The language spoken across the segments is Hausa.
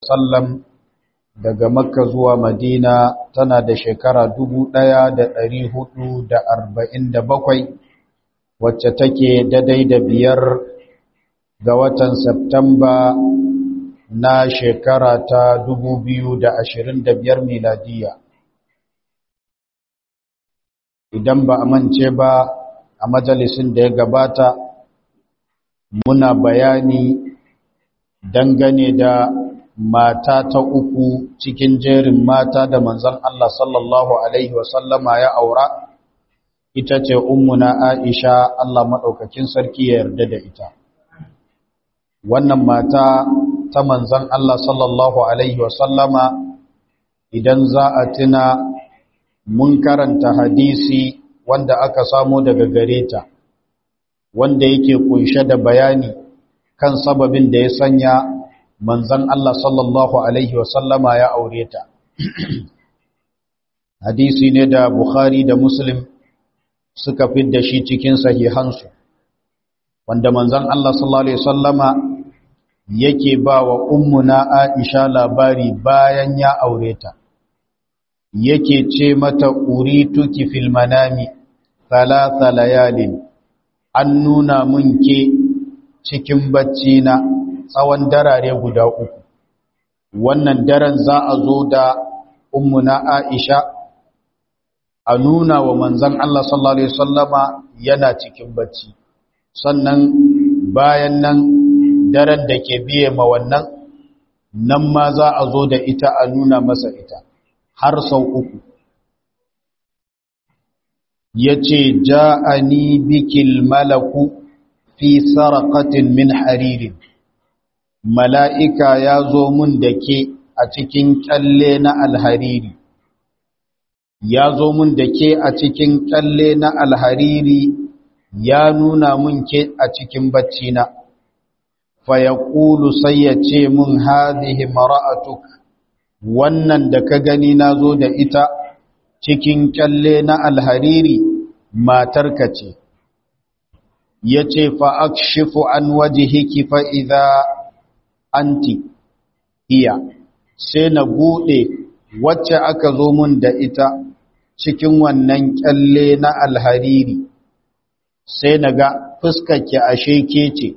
wasallam daga makka zuwa madina tana da shekara 1447 wacce take daidai da biyar ga watan Septamba na shekara ta 2025 miladiya idan ba a mance ba a majalisin da ya gabata muna bayani dangane da mata ta uku cikin jerin mata da manzon Allah sallallahu alaihi wasallama ya aura ita ce ummuna Aisha Allah madaukakin sarki ya yarda da ita wannan mata ta manzon Allah sallallahu alaihi wasallama idan za a tuna mun karanta hadisi wanda aka samo daga gare ta wanda yake kunshe da bayani kan sababin da ya sanya manzan Allah sallallahu Alaihi wasallama ya aure ta. Hadisi ne da Bukhari da Muslim suka fidda shi cikin sahihansu, wanda manzan Allah sallallahu Alaihi wasallama yake ba wa ummuna Aisha labari bayan ya aure ta. Yake ce mata urituki fil manami thalatha layalin an nuna mun ke cikin bacci na tsawon darare guda uku wannan daren za a zo da ummuna Aisha a nuna wa manzon Allah sallallahu alaihi wasallama yana cikin bacci sannan bayan nan daren da ke biye ma wannan nan ma za a zo da ita a nuna masa ita har sau uku yace ja'ani bikil malaku fi sarqatin min haririn mala'ika ya zo mun da ke a cikin kyalle na alhariri ya zo mun da ke a cikin kyalle na alhariri ya nuna mun ke a cikin baccina fa ya ƙulu sai ya ce mun hazihi mara'atuk wannan da ka gani na zo da ita cikin kyalle na alhariri matarka ce ya ce fa'akshifu an waje hiki fa'iza anti iya sai na buɗe wacce aka zo mun da ita cikin wannan kyalle na alhariri sai na ga fuskarki ashe ke ce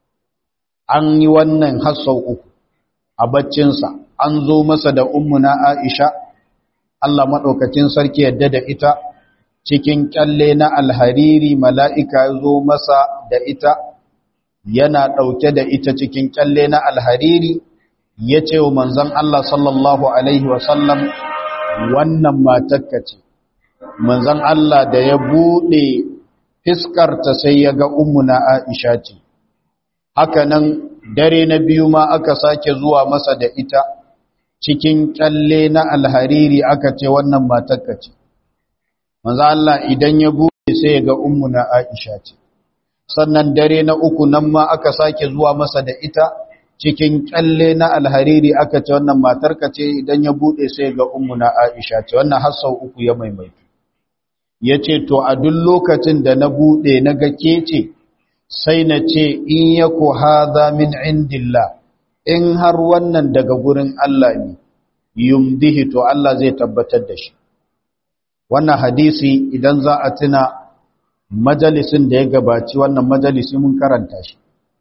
an yi wannan hassau uku a baccinsa an zo masa da ummuna aisha Allah maɗaukacin sarki yadda da ita cikin kyalle na alhariri mala'ika ya zo masa da ita yana ɗauke da ita cikin kyalle na alhariri ya ce wa manzan Allah sallallahu Alaihi wasallam wannan matakka ce manzan Allah da ya buɗe fiskarta sai ya ga ummuna Aisha ce haka nan dare na biyu ma aka sake zuwa masa da ita cikin kyalle na alhariri aka ce wannan matakka ce manzan Allah idan ya buɗe sai ya ga ummuna Aisha ce sannan dare na uku nan ma aka sake zuwa masa da ita cikin kyalle na alhariri aka ce wannan matarka ce idan ya bude sai ga ummuna Aisha ce wannan har sau uku ya maimaitu yace to a duk lokacin da na bude na ga kece sai na ce in yaku hadha min indillah in har wannan daga gurin Allah ne yumdihi to Allah zai tabbatar da shi wannan hadisi idan za a tuna majalisin da ya gabaci wannan majalisi mun karanta shi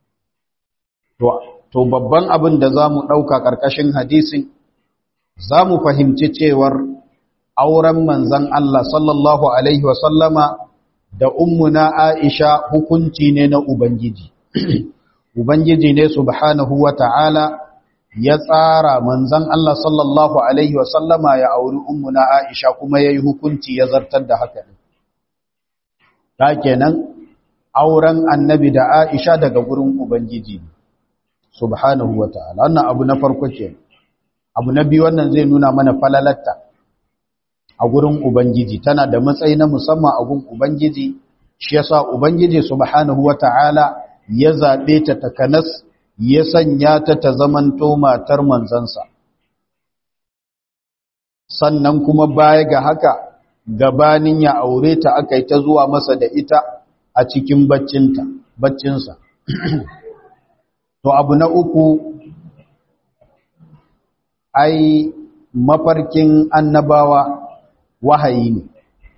to babban abin da za mu ɗauka ƙarƙashin hadisin za mu fahimci cewar auren manzan Allah sallallahu Alaihi wasallama da ummuna Aisha hukunci ne na Ubangiji. Ubangiji ne subhanahu wa ta'ala ya tsara manzan Allah sallallahu Alaihi wasallama ya auri ummuna Aisha kuma ya yi hukunci ya zartar da haka ne. Ta kenan auren annabi da Aisha daga gurin Ubangiji ne. subhanahu wa ta'ala wannan abu na farko ke abu na biyu wannan zai nuna mana falalatta a gurin ubangiji tana da matsayi na musamman a gurin ubangiji shi yasa ubangiji subhanahu wa ta'ala ya zabe ta takanas ya sanya ta ta zamanto matar manzansa sannan kuma baya ga haka gabanin ya aure ta aka yi ta zuwa masa da ita a cikin baccinta baccinsa to abu na uku ai mafarkin annabawa wahayi ne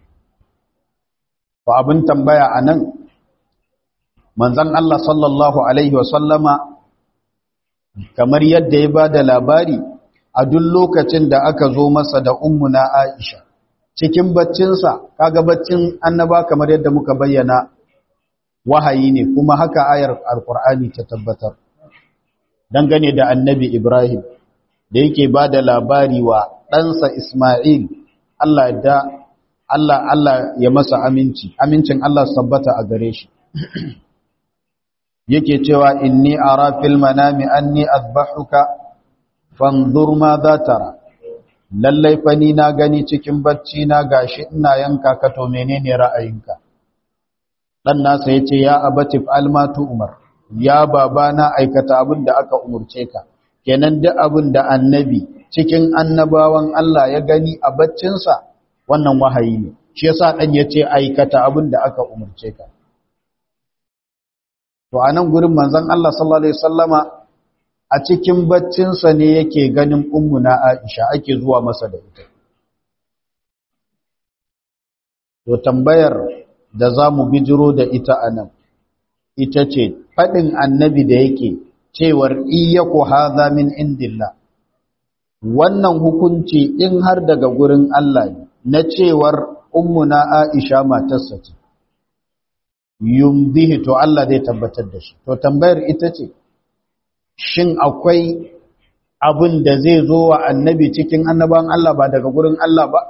ba abin tambaya a nan manzan Allah sallallahu Alaihi wasallama kamar yadda ya ba da labari a duk lokacin da aka zo masa da ummuna Aisha cikin baccinsa kaga baccin annaba kamar yadda muka bayyana wahayi ne kuma haka ayar alkur'ani ta tabbatar dangane da annabi Ibrahim da yake ba da labari wa ɗansa Ismail Allah da Allah Allah ya masa aminci amincin Allah sabbata a gare shi yake cewa inni ara fil manami anni azbahuka fanzur ma za tara lallai fa ni na gani cikin bacci na gashi ina yanka ka to menene ra'ayinka dan nasa yace ya abati fa'al ma umar ya baba na aikata abin da aka umurce ka kenan duk abin da annabi cikin annabawan Allah ya gani a baccinsa wannan wahayi ne shi yasa dan yace aikata abin da aka umurce ka to anan gurin manzon Allah sallallahu alaihi wasallama a cikin baccinsa ne yake ganin ummuna Aisha ake zuwa masa da ita to tambayar da zamu bijiro da ita anan ita ce fadin annabi da yake cewar iyyaku hadha min indillah wannan hukunci in har daga gurin Allah ne na cewar ummuna Aisha matarsa ce yumdihi to Allah zai tabbatar da shi to tambayar ita ce shin akwai abin da zai zo wa annabi cikin annaban Allah ba daga gurin Allah ba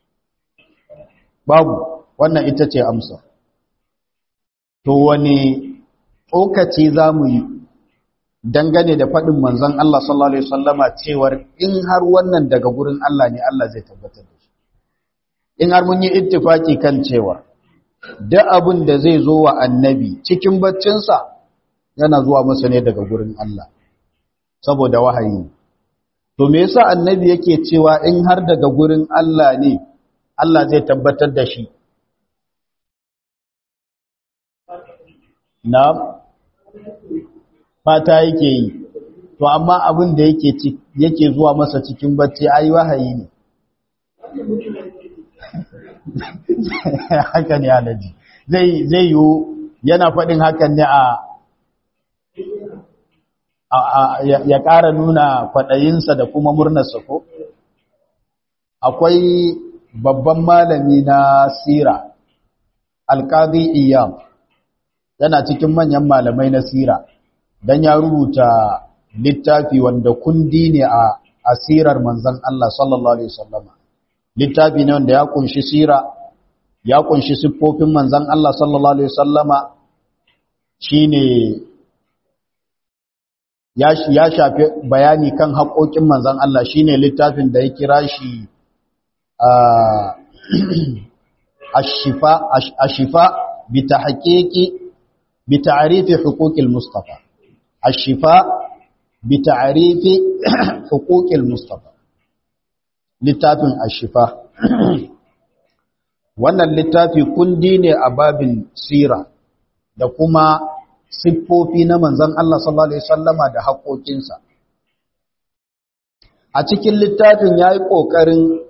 babu wannan ita ce amsa to wani tsokaci za mu yi dangane da faɗin manzon Allah sallallahu Alaihi wasallama cewar in har wannan daga gurin Allah ne Allah zai tabbatar da shi in har mun yi ittifaki kan cewar da abin da zai zo wa annabi cikin baccinsa yana zuwa masa ne daga gurin Allah saboda wahayi to me yasa annabi yake cewa in har daga gurin Allah ne Allah zai tabbatar da shi na fata yake yi to amma abin da yake yake zuwa masa cikin bacci ai wahayi ne haka ne alaji zai zai yi yana faɗin hakan ne a ya ƙara nuna kwaɗayinsa da kuma murnarsa ko akwai babban malami na sira alƙadi iyam yana cikin manyan malamai na sira don ya rubuta littafi wanda kundi ne a asirar manzan Allah sallallahu Alaihi wasallama littafi ne wanda ya kunshi sira ya kunshi siffofin manzan Allah sallallahu Alaihi wasallama shi ne ya shafi bayani kan haƙoƙin manzan Allah shi ne littafin da ya kira shi ashifa bi ta haƙiƙi bi ta'arifi huquqil mustafa ashifa bi ta'arifi huquqil mustafa littafin ashifa wannan littafi kundi ne a babin sira da kuma siffofi na manzon Allah sallallahu alaihi wasallama da haƙoƙinsa a cikin littafin yayi ƙoƙarin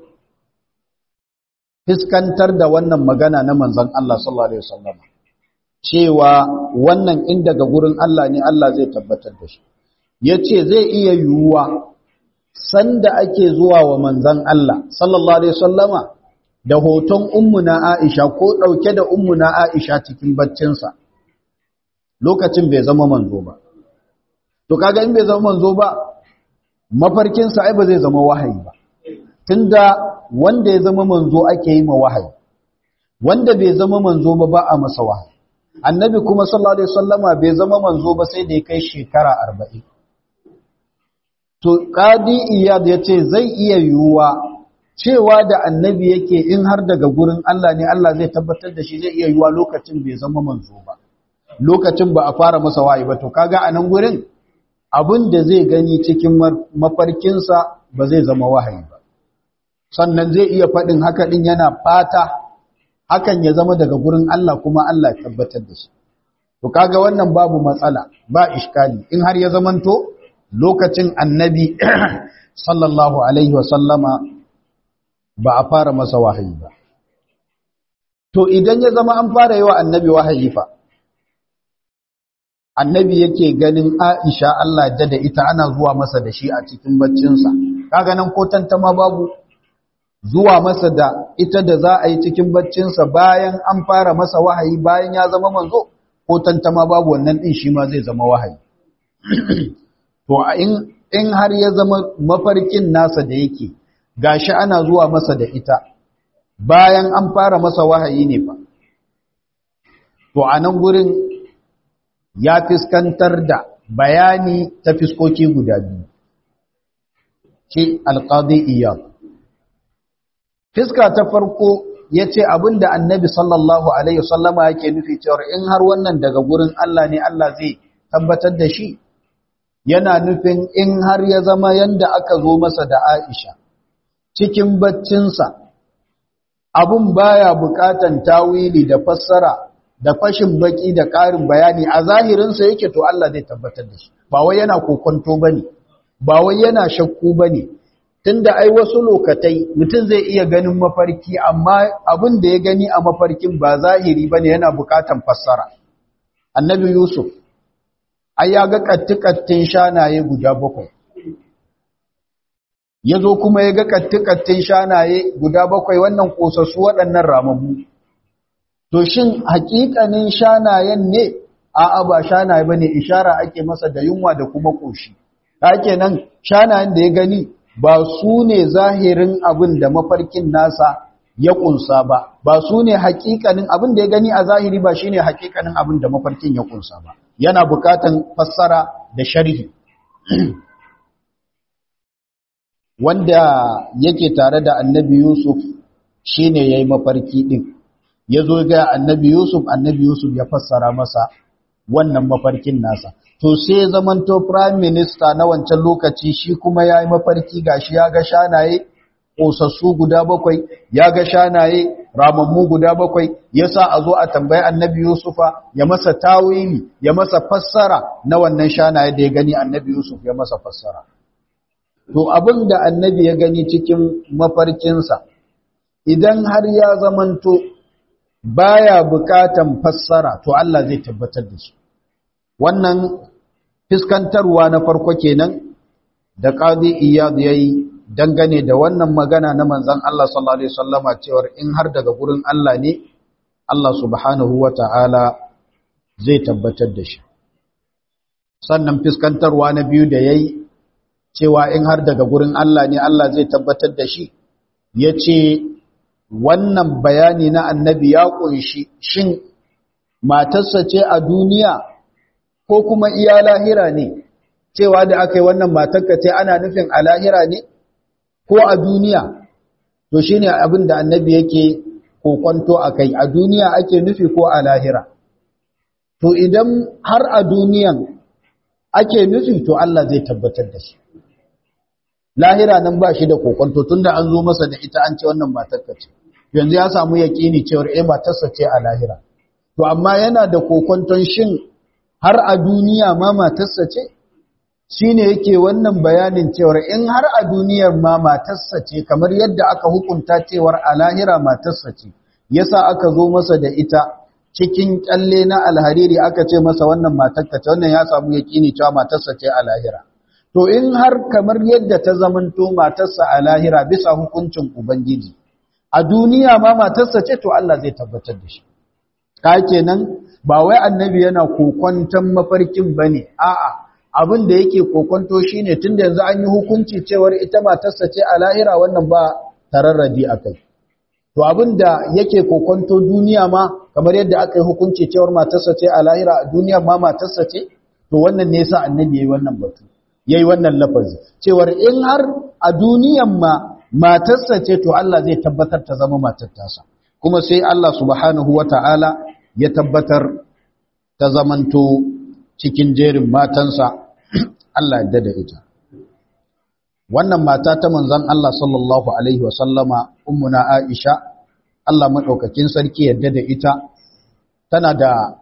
fiskantar da wannan magana na manzon Allah sallallahu alaihi wasallama cewa wannan in daga gurin Allah ne Allah zai tabbatar da shi yace zai iya yiwuwa sanda ake zuwa wa manzon Allah sallallahu alaihi wasallama da hoton ummuna Aisha ko dauke da ummuna Aisha cikin baccinsa lokacin bai zama manzo ba to kaga in bai zama manzo ba mafarkin sa ai ba zai zama wahayi ba tunda wanda ya zama manzo ake yi ma wahayi wanda bai zama manzo ba ba a masa wahayi annabi kuma sallallahu alaihi wasallama bai zama manzo ba sai da ya kai shekara 40 to qadi iyad yace zai iya yiwuwa cewa da annabi yake in har daga gurin Allah ne Allah zai tabbatar da shi zai iya yiwuwa lokacin bai zama manzo ba lokacin ba a fara masa wahayi ba to kaga a nan gurin abin da zai gani cikin mafarkinsa ba zai zama wahayi ba sannan zai iya faɗin haka ɗin yana fata hakan ya zama daga gurin Allah kuma Allah ya tabbatar da shi to kaga wannan babu matsala ba iskali in har ya zamanto lokacin annabi sallallahu alaihi wasallama ba a fara masa wahayi ba to idan ya zama an fara yi wa annabi wahayi fa annabi yake ganin Aisha Allah da da ita ana zuwa masa da shi a cikin baccinsa kaga nan ko tantama babu zuwa masa da ita da za a yi cikin baccinsa bayan an fara masa wahayi bayan ya zama manzo ko tantama babu wannan din shi ma zai zama wahayi to in in har ya zama mafarkin nasa da yake gashi ana zuwa masa da ita bayan an fara masa wahayi ne fa to a nan gurin ya fiskantar da bayani ta fiskoki guda biyu ki alqadi iyad fiska ta farko yace abinda annabi sallallahu alaihi wasallama yake nufi cewa in har wannan daga gurin Allah ne Allah zai tabbatar da shi yana nufin in har ya zama yanda aka zo masa da Aisha cikin baccinsa abun baya bukatan tawili da fassara da fashin baki da ƙarin bayani a zahirinsa yake to Allah zai tabbatar da shi ba wai yana kokonto bane ba wai yana shakku bane tunda ai wasu lokatai mutum zai iya ganin mafarki amma abin da ya gani a mafarkin ba zahiri bane yana bukatan fassara annabi yusuf ai ya ga kattikattin shanaye guda bakwai ya zo kuma ya ga kattikattin shanaye guda bakwai wannan kosassu waɗannan ramammu to shin hakikanin shanayen ne a'a ba shanaye bane ishara ake masa da yunwa da kuma koshi hake nan shanayen da ya gani ba su ne zahirin abin da mafarkin nasa ya kunsa ba ba su ne hakikanin abin da ya gani a zahiri ba shine hakikanin abin da mafarkin ya kunsa ba yana bukatan fassara da sharhi wanda yake tare da annabi Yusuf shine yayi mafarki din yazo ga annabi Yusuf annabi Yusuf ya fassara masa wannan mafarkin nasa to sai zamanto prime minister na wancan lokaci shi kuma yayi mafarki gashi ya ga shanaye kosassu guda bakwai ya ga shanaye ramammu guda bakwai yasa a zo a tambayi annabi Yusufa ya masa tawili ya masa fassara na wannan shanaye da ya gani annabi Yusuf ya masa fassara to abin da annabi ya gani cikin mafarkinsa idan har ya zamanto baya bukatan fassara to Allah zai tabbatar da shi wannan fiskantarwa na farko kenan da qadi iyad yayi dangane da wannan magana na manzon Allah sallallahu alaihi wasallama cewa in har daga gurin Allah ne Allah subhanahu wataala zai tabbatar da shi sannan fiskantarwa na biyu da yayi cewa in har daga gurin Allah ne Allah zai tabbatar da shi ya ce wannan bayani na annabi ya ƙunshi shin matarsa ce a duniya ko kuma iya lahira ne cewa da aka yi wannan matarka ce ana nufin a lahira ne ko a duniya to shi ne abin da annabi yake kokwanto a kai a duniya ake nufi ko a lahira to idan har a duniyan ake nufi to Allah zai tabbatar da shi lahira nan ba shi da kokonto tunda an zo masa da ita an ce wannan matarka ce yanzu ya samu yaƙini cewar eh matarsa ce a lahira to amma yana da kokonton shin har a duniya ma matarsa ce shine yake wannan bayanin cewar in har a duniyar ma matarsa ce kamar yadda aka hukunta cewar a lahira matarsa ce yasa aka zo masa da ita cikin kyalle na alhariri aka ce masa wannan matarka ce wannan ya samu yaƙini cewa matarsa ce a lahira to in har kamar yadda ta zamanto matarsa a lahira bisa hukuncin ubangiji a duniya ma matarsa ce to Allah zai tabbatar da shi ka kenan ba wai annabi yana kokonton mafarkin bane a'a abin da yake kokonto shine tunda yanzu an yi hukunci cewar ita matarsa ce a lahira wannan ba tararradi akai to abin da yake kokonto duniya ma kamar yadda aka yi hukunci cewar matarsa ce a lahira a duniya ma matarsa ce to wannan ne yasa annabi yayi wannan batu yayi wannan lafazi cewar in har a duniyan ma matarsa ce to Allah zai tabbatar ta zama matar tasa kuma sai Allah subhanahu wata'ala ya tabbatar ta zamanto cikin jerin matansa Allah ya da ita wannan mata ta manzon Allah sallallahu alaihi wasallama ummuna Aisha Allah madaukakin sarki yadda da ita tana da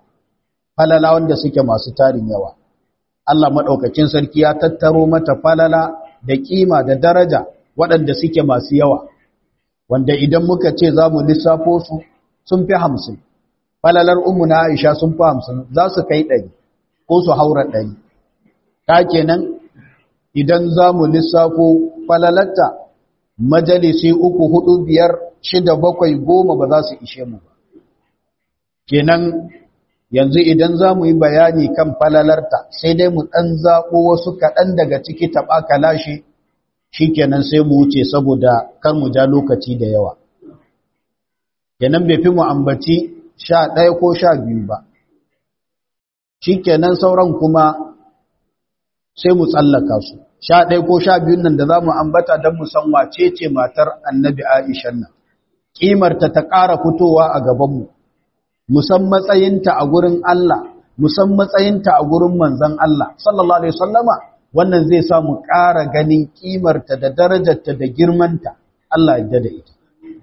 falala wanda suke masu tarin yawa Allah maɗaukakin sarki ya tattaro mata falala da kima da daraja waɗanda suke masu yawa wanda idan muka ce za mu lissafo su sun fi hamsin falalar umu na aisha sun fi hamsin za su kai ɗari ko su haura ɗari ta kenan idan za mu lissafo falalarta majalisi uku hudu biyar shida bakwai goma ba za su ishe mu ba kenan yanzu idan za mu yi bayani kan falalarta sai dai mu ɗan zaɓo wasu kaɗan daga ciki taɓa kalashi shi kenan sai mu wuce saboda kar mu ja lokaci da yawa kenan bai fi mu ambaci sha ɗaya ko sha biyu ba shi kenan sauran kuma sai mu tsallaka su sha ɗaya ko sha biyun nan da za mu ambata don mu san wace ce matar annabi aishan nan ƙimarta ta ƙara fitowa a gabanmu musan matsayinta a gurin Allah musan matsayinta a gurin manzon Allah sallallahu alaihi wasallama wannan zai sa mu ƙara ganin ƙimarta da darajarta da girmanta Allah ya da ita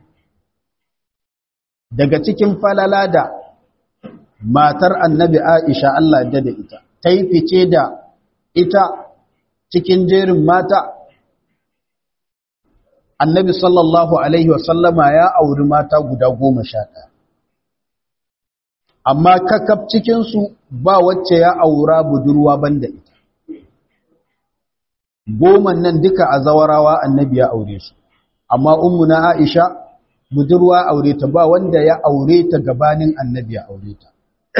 daga cikin falala da matar annabi Aisha Allah ya da ita ta yi fice da ita cikin jerin mata annabi sallallahu alaihi wasallama ya auri mata guda goma sha ɗaya amma kakaf cikinsu ba wacce ya aura budurwa banda ita goman nan duka a zawarawa annabi ya aure su amma ummu na aisha budurwa aure ta ba wanda ya aure ta gabanin annabi ya aure ta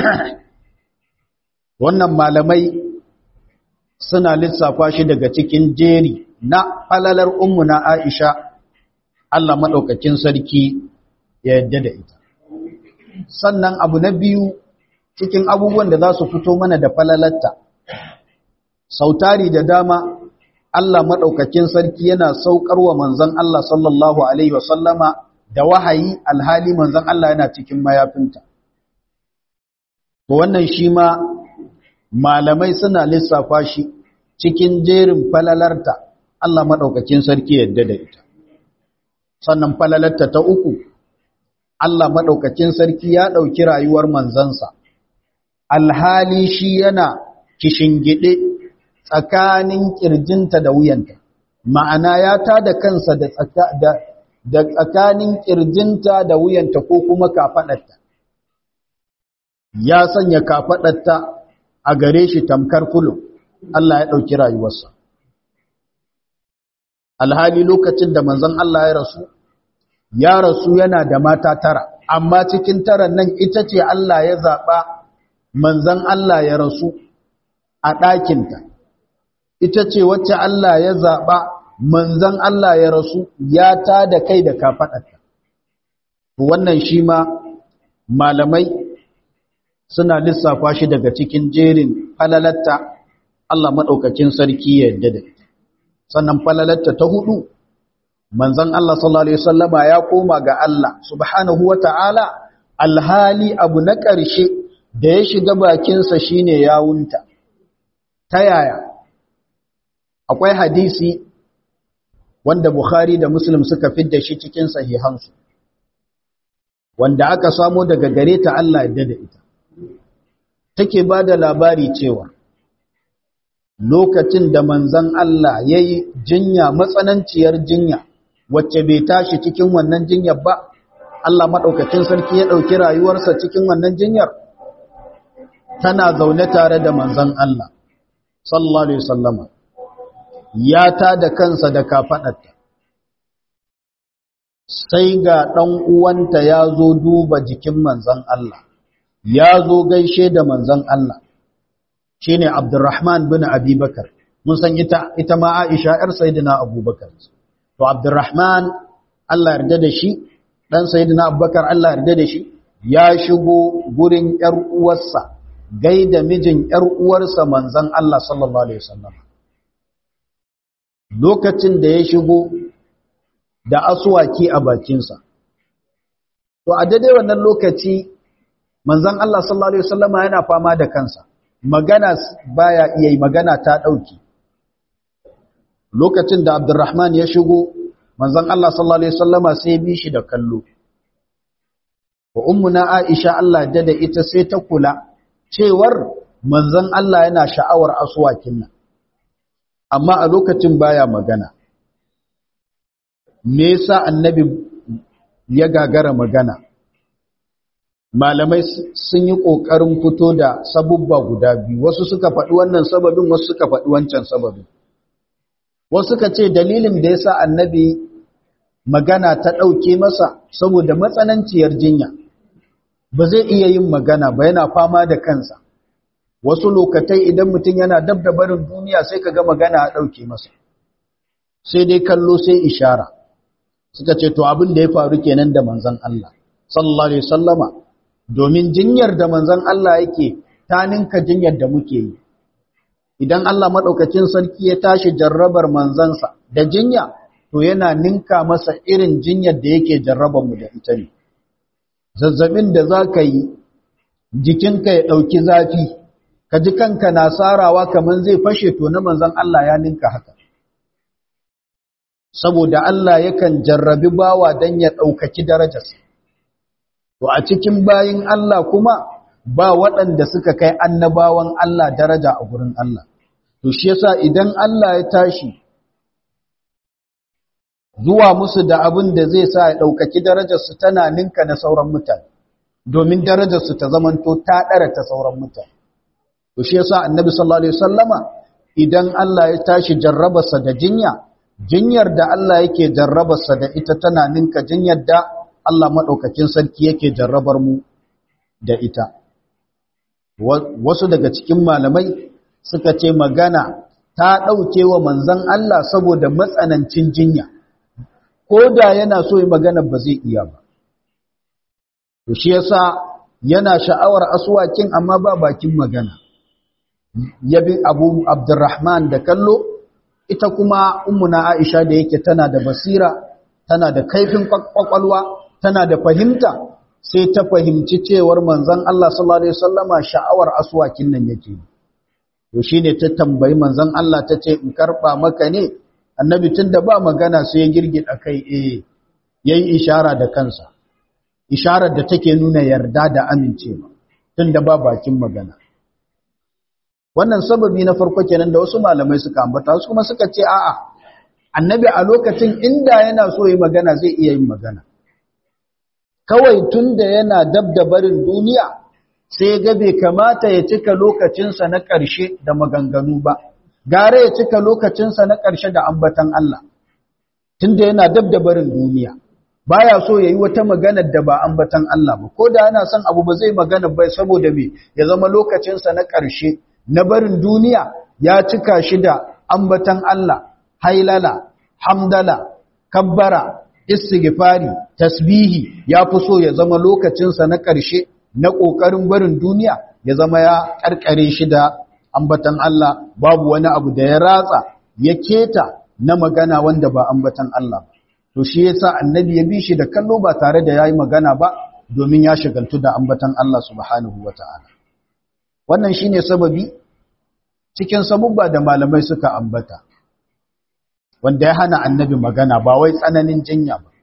wannan malamai suna lissafa shi daga cikin jeri na falalar ummu na aisha Allah maɗaukakin sarki ya yadda da ita sannan abu na biyu cikin abubuwan da za su fito mana da falalatta sautari da dama Allah maɗaukakin sarki yana saukar wa manzan Allah sallallahu Alaihi wasallama da wahayi alhali manzan Allah yana cikin mayafinta. To wannan shi ma malamai suna lissafa shi cikin jerin falalarta Allah maɗaukakin sarki yadda da ita. Sannan falalarta ta uku, Allah maɗaukakin sarki ya ɗauki rayuwar manzansa, alhali shi yana kishingide tsakanin ƙirjinta da wuyanta, ma'ana ya ta da kansa da tsakanin ƙirjinta da wuyanta ko kuma kafaɗarta. Ya sanya kafaɗarta a gare shi tamkar kulo, Allah ya ɗauki rayuwarsa. Alhali lokacin da manzon Allah ya rasu, ya rasu yana da mata tara, amma cikin taran nan ita ce Allah ya zaɓa manzon Allah ya rasu a ɗakinta. ita ce wacce Allah ya zaɓa manzan Allah ya rasu ya ta da kai da kafaɗarta. Wannan shi ma malamai suna lissafa shi daga cikin jerin falalatta Allah maɗaukacin sarki ya yadda da ita. Sannan falalatta ta hudu, manzan Allah sallallahu Alaihi wasallama ya koma ga Allah subhanahu wa ta'ala alhali abu na ƙarshe da ya shiga bakinsa shine yawunta. Ta yaya? akwai hadisi wanda Bukhari da Muslim suka fidda shi cikin sahihansu wanda aka samo daga gare ta Allah ya da ita take ba da labari cewa lokacin da manzon Allah ya yi jinya matsananciyar jinya wacce bai tashi cikin wannan jinyar ba Allah maɗaukacin sarki ya ɗauki rayuwarsa cikin wannan jinyar tana zaune tare da manzon Allah sallallahu alaihi wasallama ya ta da kansa da kafaɗarta sai ga ɗan uwanta ya zo duba jikin manzan Allah ya zo gaishe da manzan Allah shi ne Abdurrahman bin Abubakar mun san ita, ita ma Aisha ‘yar Sayyidina Abubakar to Abdurrahman Allah yarda da shi ɗan Sayyidina Abubakar Allah yarda da shi ya shigo gurin ‘yar uwarsa gaida mijin ‘yar uwarsa manzan Allah sallallahu Alaihi wasallam lokacin da ya shigo da asuwaki a bakinsa. To, a daidai wannan lokaci, manzan Allah sallallahu Alaihi wasallama yana fama da kansa, magana baya iya yi magana ta ɗauki. Lokacin da Abdurrahman ya shigo, manzan Allah sallallahu Alaihi wasallama sai bi shi da kallo. Wa ummuna Aisha Allah da da ita sai ta kula, cewar manzan Allah yana sha'awar asuwakin nan. amma a lokacin baya magana me yasa annabi ya gagara magana malamai sun yi ƙoƙarin fito da sabubba guda biyu wasu suka faɗi wannan sababin wasu suka faɗi wancan sababin wasu suka ce dalilin da yasa annabi magana ta ɗauke masa saboda matsananciyar jinya ba zai iya yin magana ba yana fama da kansa wasu lokatai idan mutum yana dab da barin duniya sai ka ga magana a ɗauke masa sai dai kallo sai ishara suka ce to abin da ya faru kenan da manzon Allah sallallahu alaihi wasallama domin jinyar da manzon Allah yake ta ninka jinyar da muke yi idan Allah madaukakin sarki ya tashi jarrabar manzansa da jinya to yana ninka masa irin jinyar da yake jarrabar mu da ita ne zazzabin da zaka yi jikinka ya dauki zafi ka ji kanka na sarawa kaman zai fashe to na manzon Allah ya ninka haka saboda Allah yakan jarrabi bawa dan ya daukaki darajarsa To a cikin bayin Allah kuma ba waɗanda suka kai annabawan Allah daraja a gurin Allah. To shi yasa idan Allah ya tashi zuwa musu da abin da zai sa ya ɗaukaki darajarsu tana ninka na sauran mutane, domin darajarsu ta zamanto ta ɗara ta sauran mutane. To shi yasa annabi sallallahu Alaihi wasallama idan Allah ya tashi jarrabarsa da jinya, jinyar da Allah yake jarrabarsa da ita tana ninka jinyar da Allah maɗaukakin sarki yake jarrabar mu da ita. Wasu daga cikin malamai suka ce magana ta ɗauke wa manzan Allah saboda matsanancin jinya, ko da yana so yi magana ba zai iya ba. To shi yasa yana sha'awar asuwakin amma ba bakin magana. Yabi Abu Abdurrahman da kallo, ita kuma ummuna Aisha da yake tana da basira, tana da kaifin kwakwalwa, tana da fahimta sai ta fahimci cewar manzon Allah sallallahu alaihi wasallama sha'awar aswakin nan yake to shine ta tambayi manzon Allah tace in karba maka ne annabi tunda ba magana sai ya girgida kai eh yayi ishara da kansa isharar da take nuna yarda da amincewa tunda ba bakin magana wannan sababi na farko kenan da wasu malamai suka ambata wasu kuma suka ce a'a annabi a lokacin inda yana so yi magana zai iya yin magana kawai tun da yana dab da barin duniya sai ga bai kamata ya cika lokacinsa na ƙarshe da maganganu ba gare ya cika lokacinsa na ƙarshe da ambatan Allah tun da yana dab da barin duniya baya so ya yi wata magana da ba ambatan Allah ba ko da yana son abu ba zai magana ba saboda me ya zama lokacinsa na ƙarshe na barin duniya ya cika shi da ambatan Allah hailala hamdala kabbara istighfari tasbihi ya fi so ya zama lokacinsa na ƙarshe na ƙoƙarin barin duniya ya zama ya ƙarƙare shi da ambatan Allah babu wani abu da ya ratsa ya keta na magana wanda ba ambatan Allah ba to shi yasa annabi ya bi shi da kallo ba tare da yayi magana ba domin ya shagaltu da ambatan Allah subhanahu wataala wannan shine sababi cikin sabubba da malamai suka ambata wanda ya hana annabi magana ba wai tsananin jinya ba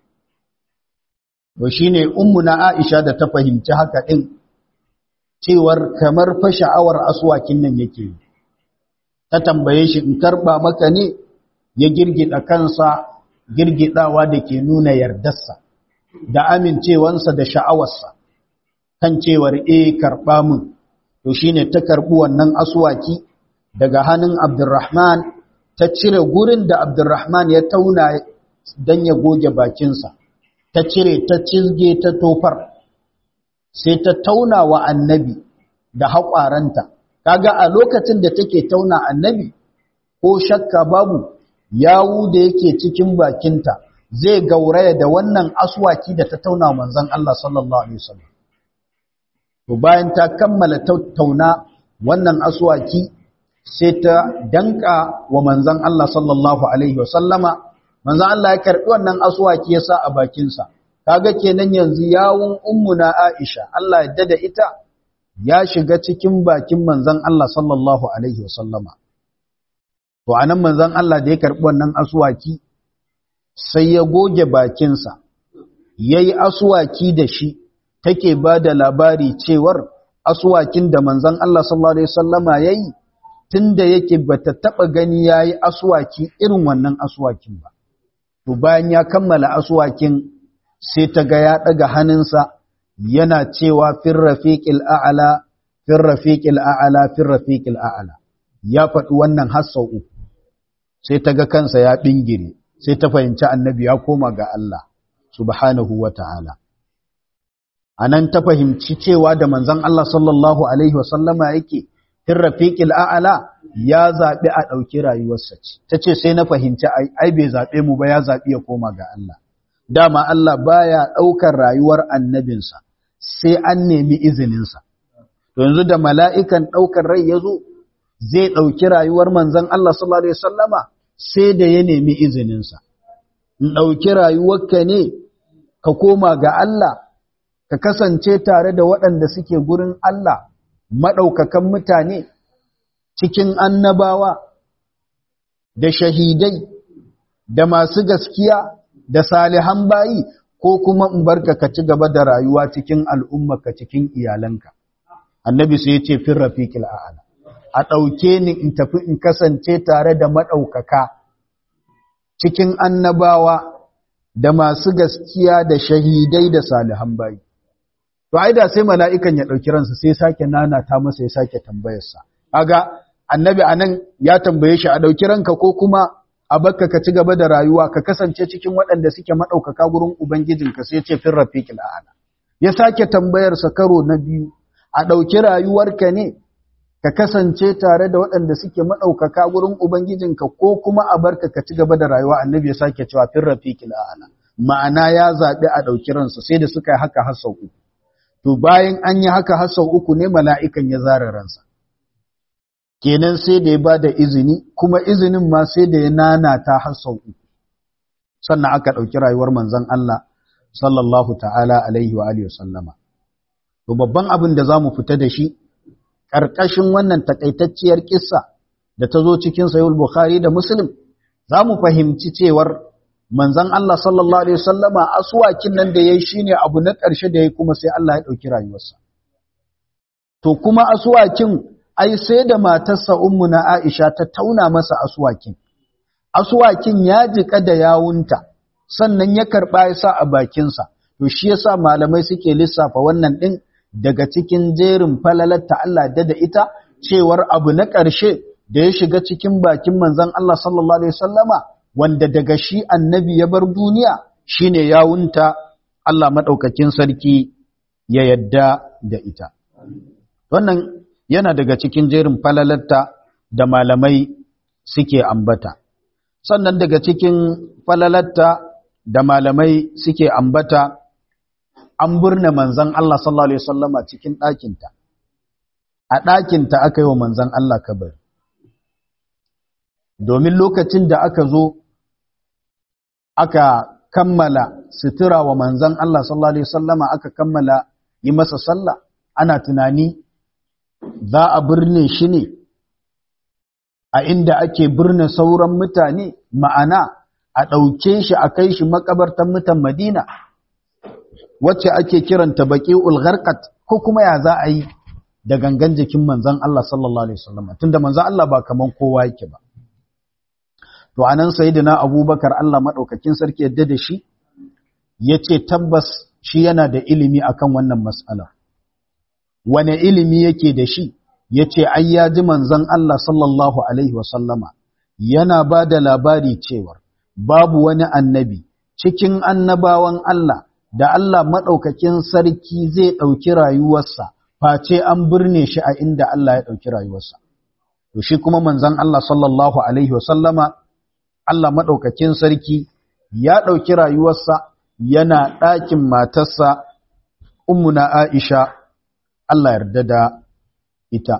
to shine ummuna Aisha da ta fahimci haka din cewar kamar fa sha'awar aswakin nan yake ta tambaye shi in karba maka ne ya girgida kansa girgidawa da ke nuna yardarsa da amincewansa da sha'awarsa kan cewar eh karba min to shine ta karbi wannan aswaki daga hannun Abdurrahman ta cire gurin da Abdurrahman ya tauna don ya goge bakinsa, ta cire ta cizge ta tofar, sai ta tauna wa annabi da haƙwaranta. Kaga a lokacin da take tauna annabi, ko shakka babu yawu da yake cikin bakinta zai gauraya da wannan aswaki da ta tauna manzon Allah sallallahu Alaihi wasallam. To bayan ta kammala tauna wannan aswaki sai ta danka wa manzan Allah sallallahu Alaihi wasallama, manzan Allah ya karɓi wannan asuwaki ya sa a bakinsa, kaga kenan yanzu yawun ummuna Aisha, Allah ya da ita ya shiga cikin bakin manzan Allah sallallahu Alaihi wasallama. To, a nan manzan Allah da ya karɓi wannan asuwaki, sai ya goge bakinsa, ya yi asuwaki da shi, take ba da labari cewar asuwakin da manzan Allah sallallahu Alaihi wasallama ya yi, tunda yake bata taba gani yayi aswaki irin wannan aswakin ba to bayan ya kammala aswakin sai ta ga ya daga hannunsa yana cewa fir rafiqil a'la fir rafiqil a'la fir rafiqil a'la ya faɗi wannan har sau uku sai ta ga kansa ya bingire sai ta fahimci annabi ya koma ga Allah subhanahu wata'ala anan ta fahimci cewa da manzon Allah sallallahu alaihi wasallama yake fir rafiqil a'la ya zabi a dauki rayuwarsa ce tace sai na fahimci ai bai zabe mu ba ya zabi ya koma ga Allah dama Allah baya daukar rayuwar annabinsa sai an nemi izininsa to yanzu da mala'ikan daukar rai yazo zai dauki rayuwar manzon Allah sallallahu alaihi wasallama sai da ya nemi izininsa in dauki rayuwarka ne ka koma ga Allah ka kasance tare da waɗanda suke gurin Allah maɗaukakan mutane cikin annabawa da shahidai da masu gaskiya da salihan bayi ko kuma in barka ka ci gaba da rayuwa cikin al'ummarka cikin iyalanka annabi sai ya ce fin rafiqil a'ala a ɗauke ni in tafi in kasance tare da maɗaukaka cikin annabawa da masu gaskiya da shahidai da salihan bayi to ai da sai mala'ikan ya ɗauki ransa sai sake nanata masa ya sake tambayarsa kaga annabi anan ya tambaye shi a ɗauki ranka ko kuma a bakka ka ci gaba da rayuwa ka kasance cikin waɗanda suke maɗaukaka gurin ubangijinka sai ce fin rafiqil a'la ya sake tambayarsa karo na biyu a ɗauki rayuwarka ne ka kasance tare da waɗanda suke maɗaukaka gurin ubangijinka ko kuma a barka ka ci gaba da rayuwa annabi ya sake cewa fin rafiqil a'la ma'ana ya zaɓi a ɗauki ransa sai da suka yi haka har sau uku to bayan an yi haka har sau uku ne mala'ikan ya zara ransa kenan sai da ya ba da izini kuma izinin ma sai da ya nanata har sau uku sannan aka ɗauki rayuwar manzon Allah sallallahu ta'ala alaihi wa alihi sallama to babban abin da za mu fita da shi ƙarƙashin wannan takaitacciyar kissa da ta zo cikin sayul bukhari da muslim za mu fahimci cewar manzon Allah sallallahu alaihi wasallama aswakin nan da yayi shine abu na ƙarshe da yayi kuma sai Allah ya dauki rayuwarsa to kuma aswakin ai sai da matarsa ummu na Aisha ta tauna masa aswakin aswakin ya jika da yawunta sannan ya karba ya sa a bakin sa to shi yasa malamai suke lissafa wannan din daga cikin jerin falalatta Allah da da ita cewar abu na ƙarshe da ya shiga cikin bakin manzon Allah sallallahu alaihi wasallama wanda daga shi annabi ya bar duniya shine yawunta Allah maɗaukakin sarki ya yadda da ita. Wannan yana daga cikin jerin falalarta da malamai suke ambata. Sannan daga cikin falalarta da malamai suke ambata an burne manzan Allah sallallahu Alaihi wasallama cikin ɗakinta. A ɗakinta aka yi wa manzan Allah kabari. Domin lokacin da aka zo aka kammala sutura wa manzan Allah sallallahu Alaihi wasallama aka kammala yi masa sallah ana tunani za a birne shi ne a inda ake birne sauran mutane ma'ana a ɗauke shi a kai shi makabartan mutan Madina wacce ake kiranta baƙi ulgharkat ko kuma ya za a yi da gangan jikin manzan Allah sallallahu Alaihi wasallama tunda manzan Allah ba kaman kowa yake ba to anan sayyidina abubakar Allah madaukakin sarki yadda da shi yace tabbas shi yana da ilimi akan wannan mas'ala wane ilimi yake da shi yace ai ya ji manzon Allah sallallahu alaihi wasallama yana ba da labari cewa babu wani annabi cikin annabawan Allah da Allah madaukakin sarki zai dauki rayuwarsa face an birne shi a inda Allah ya dauki rayuwarsa to shi kuma manzon Allah sallallahu alaihi wasallama Allah maɗaukakin sarki ya ɗauki rayuwarsa yana ɗakin matarsa ummuna Aisha Allah yarda da ita.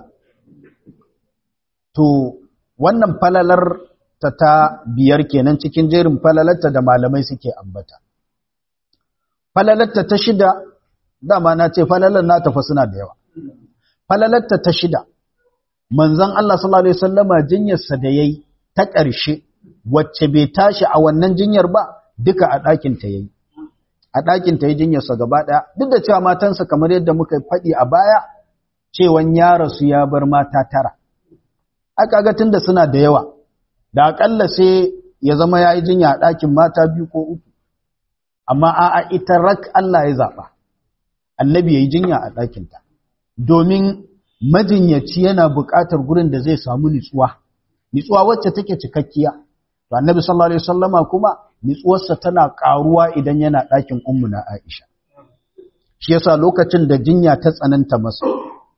To, wannan falalar ta ta biyar kenan cikin jerin falalarta da malamai suke ambata. Falalarta ta shida, dama na ce falalar na tafa suna da yawa. Falalarta ta shida, manzan Allah sallallahu Alaihi Wasallama jinyarsa da ya yi ta ƙarshe wacce bai tashi a wannan jinyar ba duka a ɗakinta ya yi a ɗakinta ya jinyarsa gaba ɗaya duk da cewa matansa kamar yadda muka faɗi a baya cewan ya rasu ya bar mata tara aka ga tunda suna da yawa da akalla sai ya zama yayi jinya a ɗakin mata biyu ko uku amma a'a ita rak Allah ya zaba annabi yayi jinya a ɗakin ta domin majinyaci yana buƙatar gurin da zai samu nitsuwa nitsuwa wacce take cikakkiya to annabi sallallahu alaihi wasallama kuma nitsuwarsa tana karuwa idan yana ɗakin ummu na Aisha shi yasa lokacin da jinya ta tsananta masa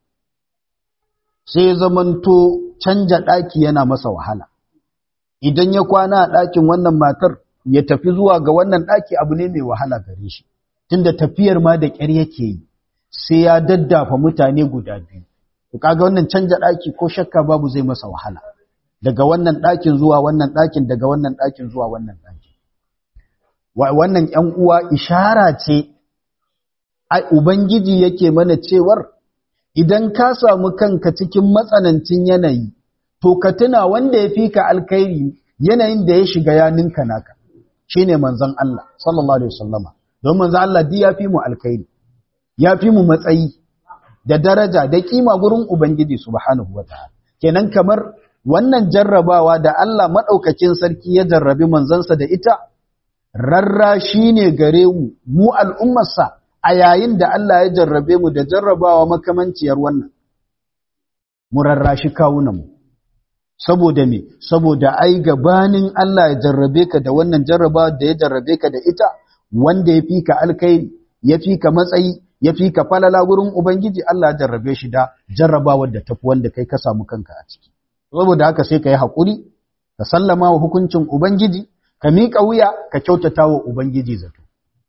sai zamanto canja ɗaki yana masa wahala idan ya kwana a ɗakin wannan matar ya tafi zuwa ga wannan ɗaki abu ne mai wahala gare shi tunda tafiyar ma da ƙyar yake yi sai ya daddafa mutane guda biyu to kaga wannan canja ɗaki ko shakka babu zai masa wahala daga wannan ɗakin zuwa wannan ɗakin daga wannan ɗakin zuwa wannan ɗakin wannan ƴan uwa ishara ce ai ubangiji yake mana cewar idan ka samu kanka cikin matsanancin yanayi to ka tuna wanda ya fi ka alkhairi yanayin da ya shiga ya ninka naka shine manzon Allah sallallahu alaihi wasallama don manzon Allah di ya fi mu alkhairi ya fi mu matsayi da daraja da kima gurin ubangiji subhanahu wataala kenan kamar wannan jarrabawa da Allah madaukakin sarki ya jarrabi manzansa da ita rarra shine gare mu mu al'ummarsa a yayin da Allah ya jarrabe mu da jarrabawa makamanciyar wannan mu rarrashi kawunanmu saboda me saboda ai gabanin Allah ya jarrabe ka da wannan jarrabawa da ya jarrabe ka da ita wanda ya fi ka alkhairi ya fi ka matsayi ya fi ka falala gurin ubangiji Allah ya jarrabe shi da jarrabawar da tafi wanda kai ka samu kanka a ciki saboda haka sai ka yi haƙuri ka sallama wa hukuncin ubangiji ka miƙa wuya ka kyautata wa ubangiji zato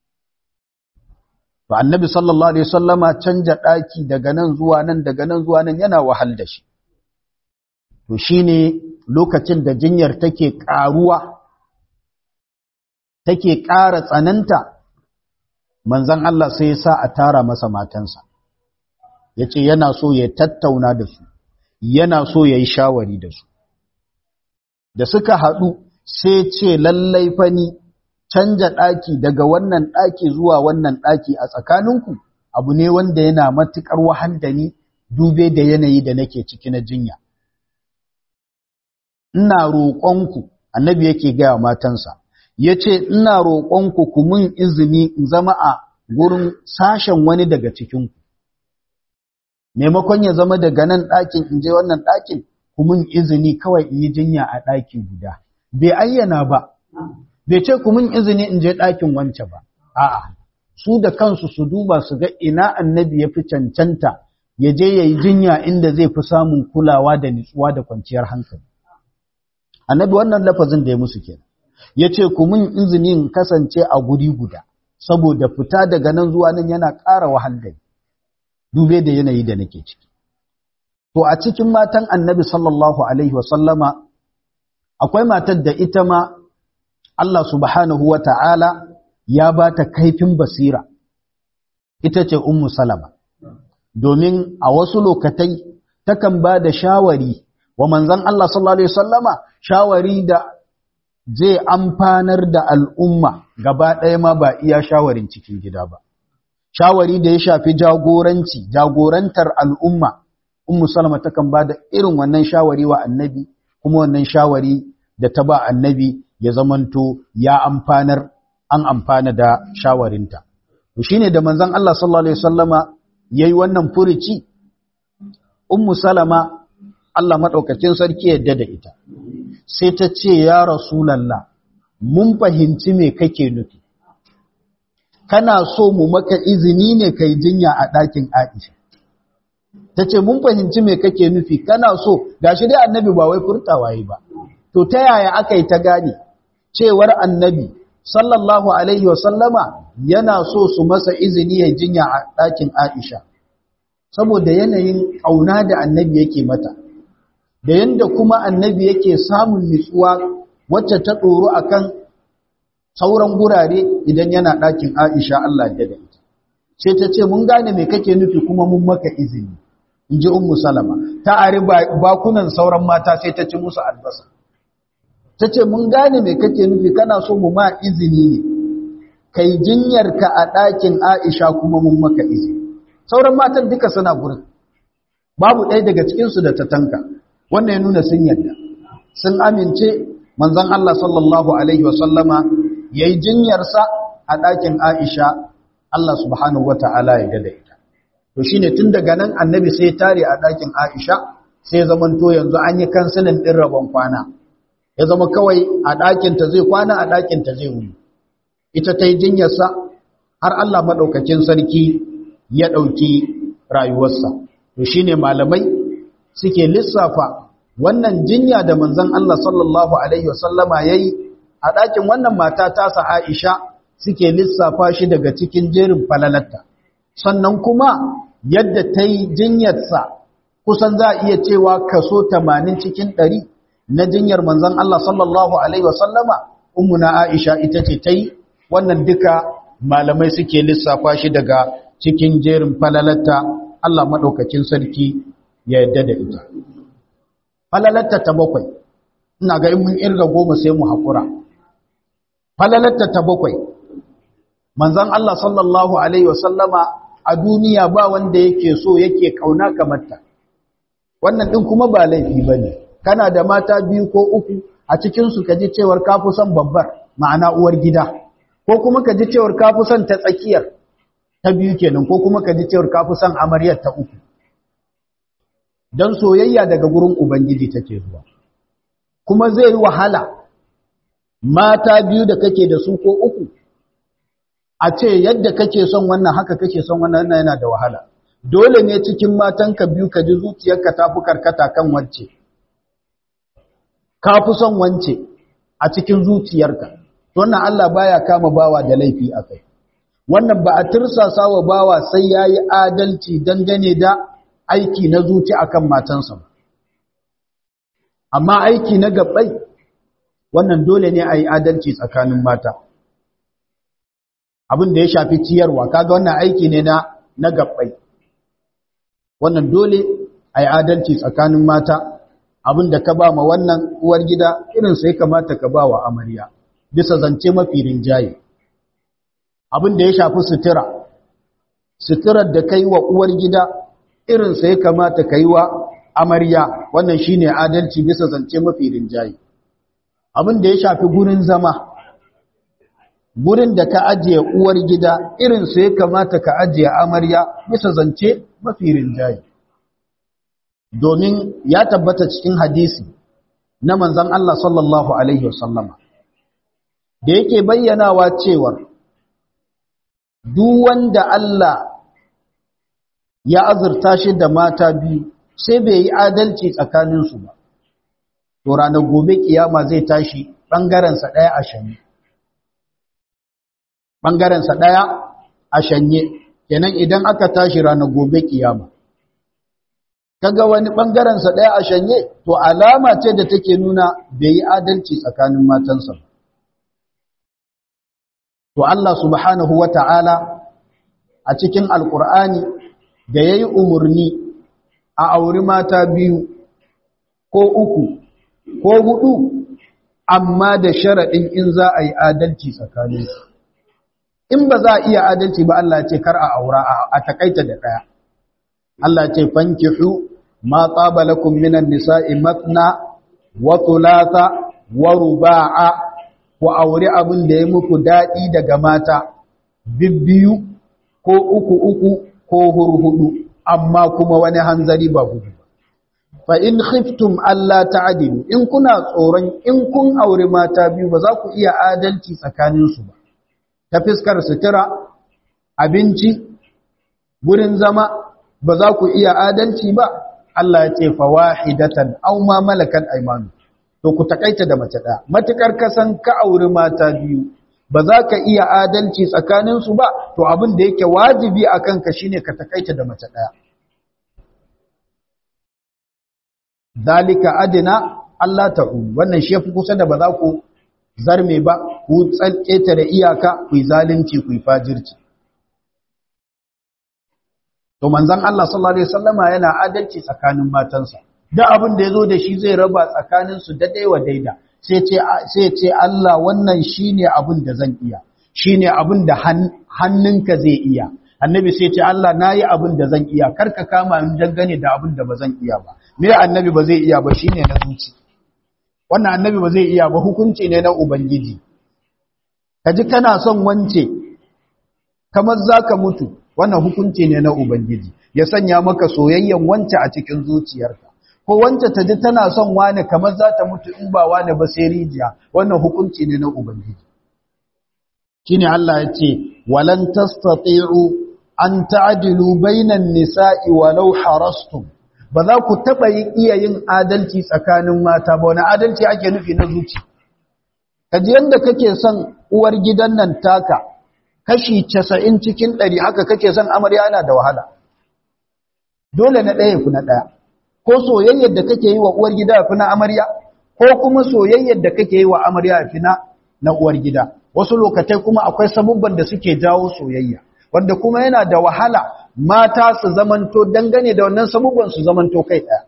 To annabi sallallahu alaihi wasallama canja daki daga nan zuwa nan daga nan zuwa nan yana wahal da shi. To shine lokacin da jinyar take karuwa take ƙara tsananta manzon Allah sai ya sa a tara masa matansa. Yace yana so ya tattauna da su, yana so yayi shawari da su. Da suka haɗu sai ce lallai fani canja ɗaki daga wannan ɗaki zuwa wannan ɗaki a tsakaninku abu ne wanda yana matuƙar wahal da ni dube da yanayi da nake ciki na jinya. Ina roƙonku, annabi yake gaya matansa, ya ce, Ina roƙonku ku mun izini in zama a gurin sashen wani daga cikinku. Maimakon ya zama daga nan ɗakin in je wannan ɗakin, ku mun izini kawai in yi jinya a ɗaki guda. Bai ayyana ba, bai ce ku mun izini in je ɗakin wance ba, a'a, su da kansu su duba su ga ina annabi ya fi cancanta ya je ya yi jinya inda zai fi samun kulawa da nutsuwa da kwanciyar hankali. Annabi wannan lafazin da ya musu kenan. Ya ce ku mun izini in kasance a guri guda, saboda fita daga nan zuwa nan yana ƙara wahal da dube da yanayi da nake ciki. To a cikin matan annabi sallallahu alaihi wa sallama akwai matar da ita ma Allah subhanahu wa ta'ala ya ba ta kaifin basira, ita ce Ummu Salama, domin a wasu lokatai takan ba da shawari wa manzan Allah sallallahu Alaihi Wasallama shawari da zai amfanar da al'umma gaba ɗaya ma ba iya shawarin cikin gida ba. Shawari da ya shafi jagoranci, jagorantar al'umma, Ummu Salama takan ba da irin wannan shawari wa annabi, kuma wannan shawari da ta ba annabi ya zamanto ya amfanar an amfana da shawarinta to shine da manzon Allah sallallahu alaihi wasallama yayi wannan furici ummu salama Allah madaukakin sarki yadda da ita sai ta ce ya rasulullah mun fahimci me kake nufi kana so mu maka izini ne kai jinya a ɗakin Aisha tace mun fahimci me kake nufi kana so gashi dai annabi ba wai furtawa yi ba to ta yaya aka yi ta gane cewar annabi sallallahu alaihi wasallama yana so su masa izini ya jinya a ɗakin Aisha saboda yanayin ƙauna da annabi yake mata da yanda kuma annabi yake samun nutsuwa wacce ta ɗoro akan sauran gurare idan yana ɗakin Aisha Allah ya da ita sai ta ce mun gane me kake nufi kuma mun maka izini in ji ummu salama ta ari bakunan sauran mata sai ta ci musu albasa ta ce mun gane mai kake nufi kana so mu ma izini ne kai jinyarka a ɗakin aisha kuma mun maka izini sauran matan duka suna gurin babu ɗaya daga cikinsu da ta tanka wannan ya nuna sun yadda sun amince manzon Allah sallallahu alaihi wasallama yayi jinyarsa a ɗakin Aisha Allah subhanahu wata'ala ya gada ita to shine tun daga nan annabi sai tare a ɗakin Aisha sai zaman to yanzu an yi kansilin ɗin rabon kwana ya zama kawai a ɗakin ta zai kwana a ɗakin ta zai wuni ita ta yi jinyarsa har Allah maɗaukakin sarki ya ɗauki rayuwarsa to shine malamai suke lissafa wannan jinya da manzon Allah sallallahu alaihi wasallama yayi a ɗakin wannan mata tasa Aisha suke lissafa shi daga cikin jerin falalatta sannan kuma yadda ta yi jinyarsa kusan za a iya cewa kaso 80 cikin 100 na jinyar manzon Allah sallallahu alaihi wasallama ummuna Aisha ita ce ta yi wannan duka malamai suke lissafa shi daga cikin jerin falalatta Allah maɗaukakin sarki ya yadda da ita falalatta ta bakwai ina ga in mun irga goma sai mu haƙura falalatta ta bakwai manzon Allah sallallahu alaihi wasallama a duniya ba wanda yake so yake kauna kamar ta wannan din kuma ba laifi bane kana da mata biyu ko uku a cikin su kaji cewar kafi son babbar ma'ana uwar gida ko kuma kaji cewar kafi son ta tsakiyar ta biyu kenan ko kuma kaji cewar kafi son amaryar ta uku dan soyayya daga gurin ubangiji take zuwa kuma zai yi wahala mata biyu da kake da su ko uku a ce yadda kake son wannan haka kake son wannan yana da wahala dole ne cikin matanka biyu ka ji zuciyarka ta fi karkata kan wacce ka fi son wance a cikin zuciyarka wannan Allah baya kama bawa da laifi a kai wannan ba a tirsasa wa bawa sai ya yi adalci dangane da aiki na zuci akan matansa ba amma aiki na gabbai wannan dole ne a yi adalci tsakanin mata abin da ya shafi ciyarwa kaga wannan aiki ne na na gabbai wannan dole a yi adalci tsakanin mata abin da ka ba ma wannan uwar gida irin sai kamata ka ba wa amarya bisa zance mafi rinjaye abin da ya shafi sutura suturar da kai wa uwar gida irin sai kamata ka yi wa amarya wannan shine adalci bisa zance mafi rinjaye abin da ya shafi gurin zama gurin da ka ajiye uwar gida irin su ya kamata ka ajiye amarya bisa zance mafi rinjaye domin ya tabbata cikin hadisi na manzan Allah sallallahu Alaihi wasallama da yake bayyanawa cewar duk wanda Allah ya azurta shi da mata biyu sai bai yi adalci tsakaninsu ba to ranar gobe kiyama zai tashi ɓangarensa ɗaya a shanye ɓangarensa ɗaya a shanye kenan idan aka tashi ranar gobe kiyama kaga wani ɓangarensa ɗaya a shanye to alama ce da take nuna bai yi adalci tsakanin matansa to Allah subhanahu wa ta'ala a cikin alƙur'ani da ya yi umarni a auri mata biyu ko uku ko hudu amma da sharaɗin in za a yi adalci tsakaninsu in ba za a iya adalci ba Allah ce kar a aura a takaita da ɗaya Allah ce fankihu ma tsaba lakum minan nisa'i matna wa thulatha wa ruba'a ku aure abin da ya muku daɗi daga mata bibbiyu ko uku uku ko hurhudu amma kuma wani hanzari ba gudu fa in khiftum alla ta'dilu in kuna tsoron in kun aure mata biyu ba za ku iya adalci tsakaninsu ba ta fiskar sutura abinci gurin zama ba za ku iya adalci ba Allah ya ce fawahidatan aw ma malakat aymanu to ku takaita da mace daya matukar kasan ka auri mata biyu ba za ka iya adalci tsakanin su ba to abin da yake wajibi akan ka shine ka takaita da mace daya dalika adina Allah ta'u wannan shi yafi kusa da ba za ku zarme ba ku tsalketa da iyaka ku yi zalunci ku yi fajirci to manzon Allah sallallahu alaihi wasallama yana adalci tsakanin matansa da abin da yazo da shi zai raba tsakanin su daidai wa daida sai ce sai ce Allah wannan shine abin da zan iya shine abin da hannunka zai iya annabi sai ce Allah nayi abin da zan iya karka kama in dangane da abin da bazan iya ba me annabi ba zai iya ba shine na zuci wannan annabi ba zai iya ba hukunci ne na ubangiji kaji kana son wance kamar zaka mutu wannan hukunci ne na ubangiji ya sanya maka soyayyen wance a cikin zuciyarka ko wance ta ji tana son wani kamar za ta mutu in ba wani ba sai rijiya wannan hukunci ne na ubangiji shine Allah ya ce walan tastati'u an ta'dilu bainan nisa'i walau harastum ba za ku taba iya yin adalci tsakanin mata ba wani adalci ake nufi na zuci kaji yanda kake son uwar gidan nan taka kashi 90 cikin 100 haka kake son amarya yana da wahala dole na ɗaya ku na ɗaya ko soyayyar da kake yi wa uwar gida fi na amarya ko kuma soyayyar da kake yi wa amarya fi na na uwar gida wasu lokatai kuma akwai sabubban da suke jawo soyayya wanda kuma yana da wahala mata su zamanto dangane da wannan sabubban su zamanto kai ɗaya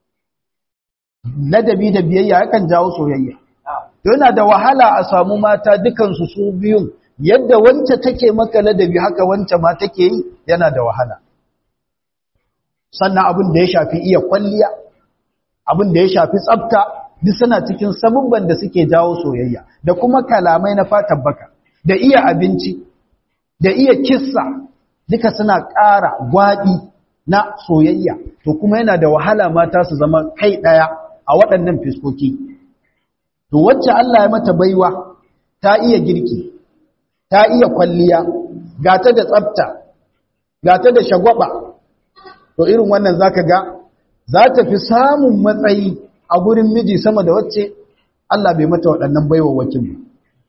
ladabi da biyayya yakan jawo soyayya to yana da wahala a samu mata dukansu su biyun yadda wance take maka ladabi haka wance ma take yi yana da wahala sannan abin da ya shafi iya kwalliya abin da ya shafi tsafta duk suna cikin sabubban da suke jawo soyayya da kuma kalamai na fatan baka da iya abinci da iya kissa duka suna ƙara gwaɗi na soyayya to kuma yana da wahala mata su zama kai ɗaya a waɗannan fiskoki to wacce Allah ya mata baiwa ta iya girki ta iya kwalliya gata da tsafta gata da shagwaba to irin wannan zaka ga za ta fi samun matsayi a gurin miji sama da wacce Allah bai mata waɗannan baiwawakin ba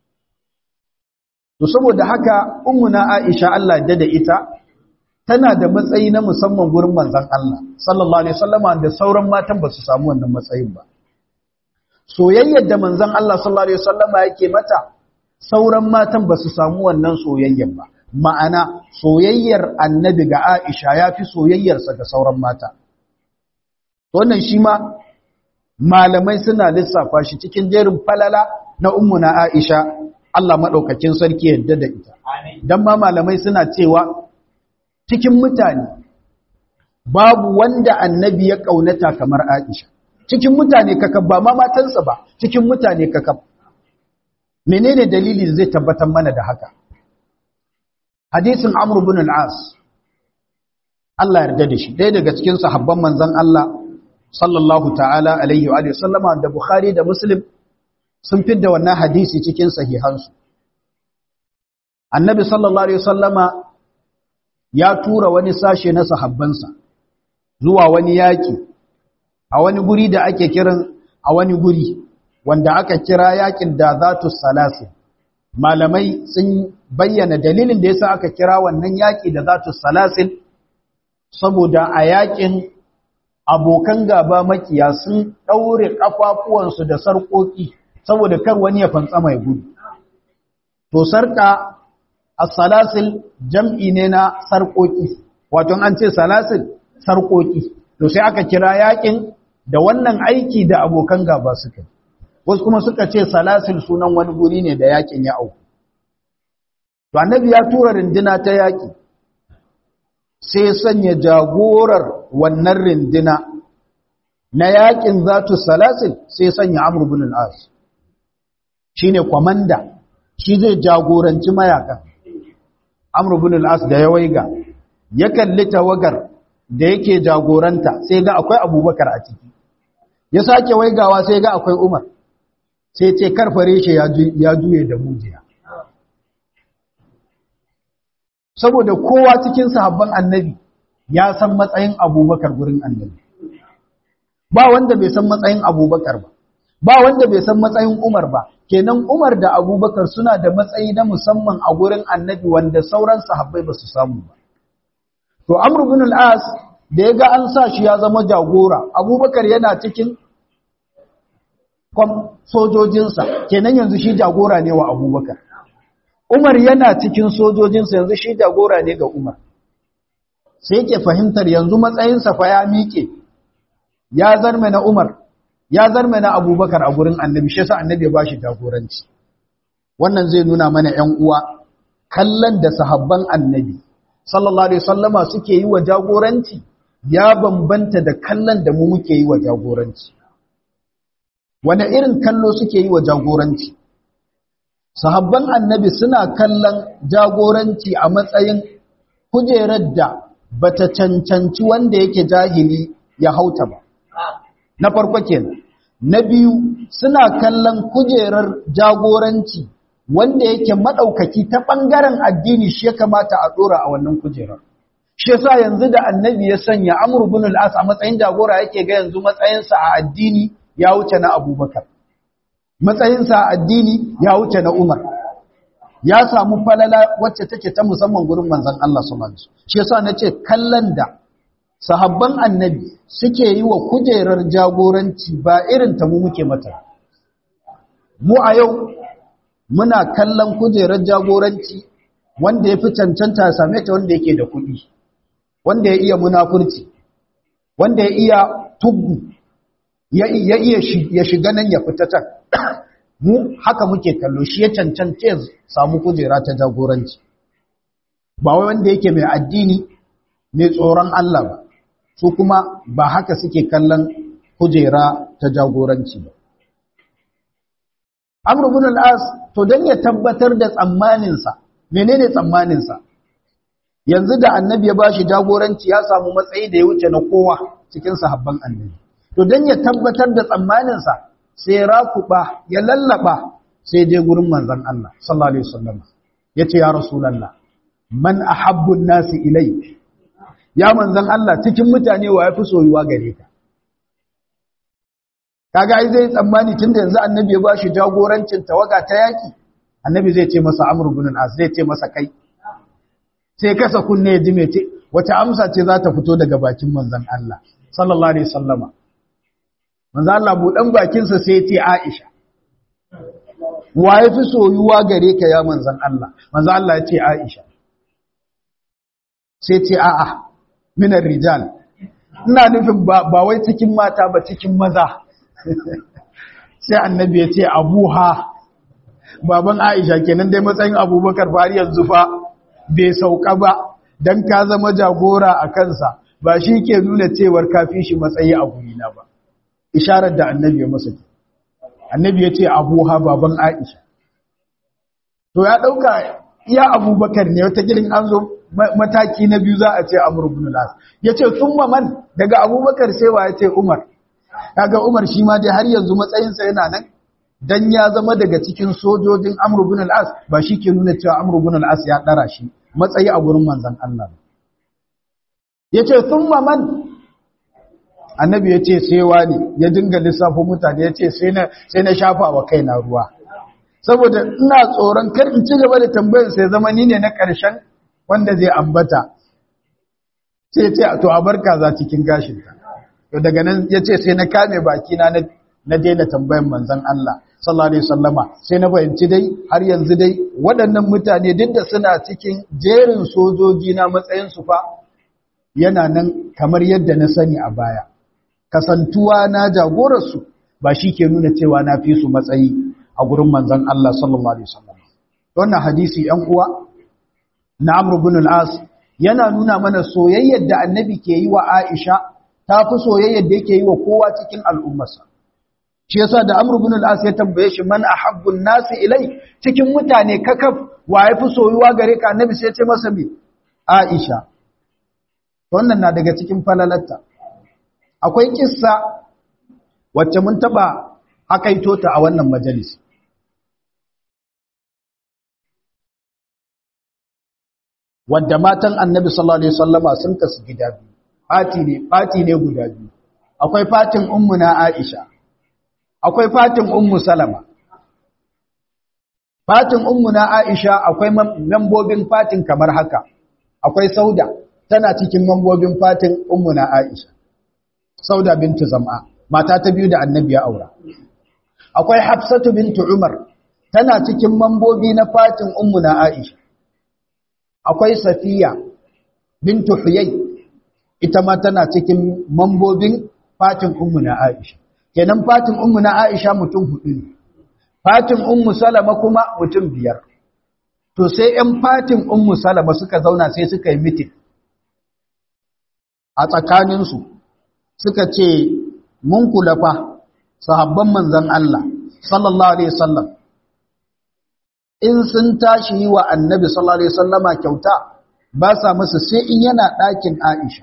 to saboda haka ummuna Aisha Allah da da ita tana da matsayi na musamman gurin manzon Allah sallallahu alaihi wasallama da sauran matan ba su samu wannan matsayin ba soyayyar da manzon Allah sallallahu alaihi wasallama yake mata sauran matan ba su samu wannan soyayyar ba ma'ana soyayyar annabi ga Aisha ya fi soyayyarsa ga sauran mata. Wannan shi ma malamai suna lissafa shi cikin jerin falala na na Aisha Allah maɗaukakin sarki yadda da ita. Don ma malamai suna cewa cikin mutane babu wanda annabi ya ƙaunata kamar Aisha. Cikin mutane kakab ba ma matansa ba, cikin mutane kakab. Menene dalili zai tabbatar mana da haka? hadisin Amr ibn al-As Allah yarda da shi ɗaya daga cikin sahabban manzon Allah sallallahu ta'ala alaihi wa sallama da Bukhari da Muslim sun fidda wannan hadisi cikin sahihansu Annabi sallallahu alaihi sallama ya tura wani sashe na sahabbansa zuwa wani yaki a wani guri da ake kiran a wani guri wanda aka kira yakin da zatu salasin malamai sun bayyana dalilin da yasa aka kira wannan yaki da zatu salasil saboda a yakin abokan gaba makiya sun daure kafafuwansu da sarkoki saboda kar wani ya fantsa mai gudu to sarka as-salasil jam'i ne na sarkoki wato an ce salasil sarkoki to sai aka kira yakin da wannan aiki da abokan gaba suka wasu kuma suka ce salasil sunan wani guri ne da yakin ya auku to annabi ya tura rindina ta yaki sai sanya jagorar wannan rindina na yakin zatu salasil sai sanya amr ibn al-as shine komanda shi zai jagoranci mayakan amr ibn al-as da ya waiga ya kalli tawagar da yake jagoranta sai ga akwai abubakar a ciki ya sake waigawa sai ga akwai umar sai ce karfare shi ya juye da mujiya saboda kowa cikin sahabban annabi ya san matsayin abubakar gurin annabi ba wanda bai san matsayin abubakar ba ba wanda bai san matsayin umar ba kenan umar da abubakar suna da matsayi na musamman a gurin annabi wanda sauran sahabbai ba su samu ba to amr ibn al-as da ya ga an sa shi ya zama jagora abubakar yana cikin sojojinsa kenan yanzu shi jagora ne wa abubakar umar yana cikin sojojinsa yanzu shi jagora ne ga umar sai yake fahimtar yanzu matsayinsa fa ya miƙe ya zarme na umar ya zarme na abubakar a gurin annabi shi sa annabi ya bashi jagoranci wannan zai nuna mana ‘yan uwa kallon da sahabban annabi sallallahu alaihi sallama suke yi wa jagoranci ya bambanta da kallon da mu muke yi wa jagoranci wane irin kallo suke yi wa jagoranci sahabban annabi suna kallon jagoranci a matsayin kujerar da bata cancanci wanda yake jahili ya hauta ba na farko kenan na biyu suna kallon kujerar jagoranci wanda yake madaukaki ta bangaren addini shi ya kamata a dora a wannan kujerar shi yasa yanzu da annabi ya sanya amr ibn al-as a matsayin jagora yake ga yanzu matsayinsa a addini ya wuce na abubakar matsayinsa a addini ya wuce na umar ya samu falala wacce take ta musamman gurin manzon Allah sallallahu alaihi wasallam shi yasa nace kallon da sahabban annabi suke yi wa kujerar jagoranci ba irin ta mu muke mata mu a yau muna kallon kujerar jagoranci wanda ya fi cancanta ya same ta wanda yake da kuɗi wanda ya iya munafurci wanda ya iya tuggu ya iya ya shiga nan ya fita can mu haka muke kallo shi ya cancance ya samu kujera ta jagoranci ba wai wanda yake mai addini mai tsoron Allah ba su kuma ba haka suke kallon kujera ta jagoranci ba Amr ibn al-As to dan ya tabbatar da tsammaninsa menene tsammaninsa yanzu da annabi ya bashi jagoranci ya samu matsayi da ya wuce na kowa cikin sahabban annabi to dan ya tabbatar da tsammaninsa sai rakuba ya lallaba sai je gurin manzon Allah sallallahu alaihi wasallam yace ya rasulullah man ahabbu nasi ilayk ya manzon Allah cikin mutane wa yafi soyuwa gare ka kaga ai zai tsammani tunda yanzu annabi ya bashi jagorancin tawaga ta yaki annabi zai ce masa amr ibn al-as zai ce masa kai sai kasa kunne ji me ce wata amsa ce za ta fito daga bakin manzon Allah sallallahu alaihi wasallama manzon Allah budan bakin sa sai ya ce Aisha wa yafi soyuwa gare ka ya manzon Allah manzon Allah ya ce Aisha sai ce a'a minar rijal ina nufin ba wai cikin mata ba cikin maza sai annabi ya ce abuha baban aisha kenan dai matsayin abubakar fari yanzu fa bai sauka ba don ka zama jagora a kansa ba shi ke nuna cewar kafi shi matsayi a gurina ba isharar da annabi ya masa ke annabi ya ce abuha baban aisha to ya ɗauka iya abubakar ne wata girin an zo mataki na biyu za a ce amur ibn las ya ce sun man daga abubakar sai wa ya ce umar kaga Umar shi ma dai har yanzu matsayinsa yana nan dan ya zama daga cikin sojojin Amr ibn al-As ba shi ke nuna cewa Amr ibn al-As ya dara shi matsayi a gurin manzon Allah yace thumma man annabi yace sai wani ya dinga lissafo mutane yace sai na sai na shafa wa kaina ruwa saboda ina tsoron kar in ci gaba da tambayar sai zama ni ne na karshen wanda zai ambata sai ya ce to a barka za cikin gashinta to daga nan ya ce sai na kame bakina na daina tambayan manzan Allah sallallahu alaihi wasallama sai na fahimci dai har yanzu dai waɗannan mutane duk da suna cikin jerin sojoji na matsayin su fa yana nan kamar yadda na sani a baya kasantuwa na jagorar su ba shi ke nuna cewa na fi su matsayi a gurin manzan Allah sallallahu alaihi wasallama wannan hadisi ɗan uwa na Amr ibn al-As yana nuna mana soyayyar da annabi ke yi wa Aisha ta fi soyayyar da yake yi wa kowa cikin al'ummarsa. Shi yasa da Amr ibn al-As ya tambaye shi man ahabbun nasi ilai cikin mutane kakaf wa ya fi soyuwa gare ka annabi sai ya ce masa me Aisha. Wannan na daga cikin falalarta. Akwai kissa wacce mun taba hakaito ta a wannan majalis. Wadda matan annabi sallallahu alaihi wasallama sun kasu gida biyu. fati ne fati ne guda biyu akwai fatin ummu na Aisha akwai fatin ummu Salama fatin ummu na Aisha akwai membobin fatin kamar haka akwai Sauda tana cikin membobin fatin ummu na Aisha Sauda bintu Zam'a mata ta biyu da Annabi ya aura akwai Hafsatu bintu Umar tana cikin membobi na fatin ummu na Aisha akwai Safiya bintu Huyay ita ma tana cikin mambobin fatin ummu na Aisha kenan fatin ummu na Aisha mutum hudu ne fatin ummu Salama kuma mutum biyar to sai 'yan fatin ummu Salama suka zauna sai suka yi mitin a tsakaninsu suka ce mun kula fa sahabban manzan Allah sallallahu alaihi wasallam in sun tashi yi wa annabi sallallahu alaihi wasallama kyauta ba sa masa sai in yana ɗakin Aisha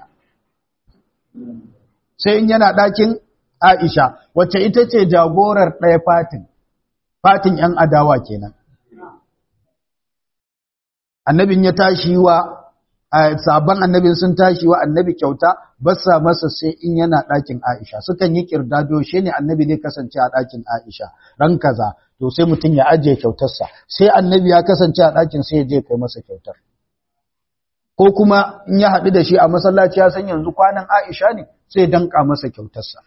sai in yana ɗakin Aisha wacce ita ce jagorar ɗaya fatin fatin ‘yan adawa kenan annabin ya tashi wa sabon annabin sun tashi wa annabi kyauta ba sa masa sai in yana ɗakin Aisha sukan yi kirdado shi ne annabi ne kasance a ɗakin Aisha ran kaza to sai mutum ya ajiye kyautarsa sai annabi ya kasance a ɗakin sai ya je kai masa kyautar ko kuma in ya haɗu da shi a masallaci ya san yanzu kwanan Aisha ne sai ya danka masa kyautarsa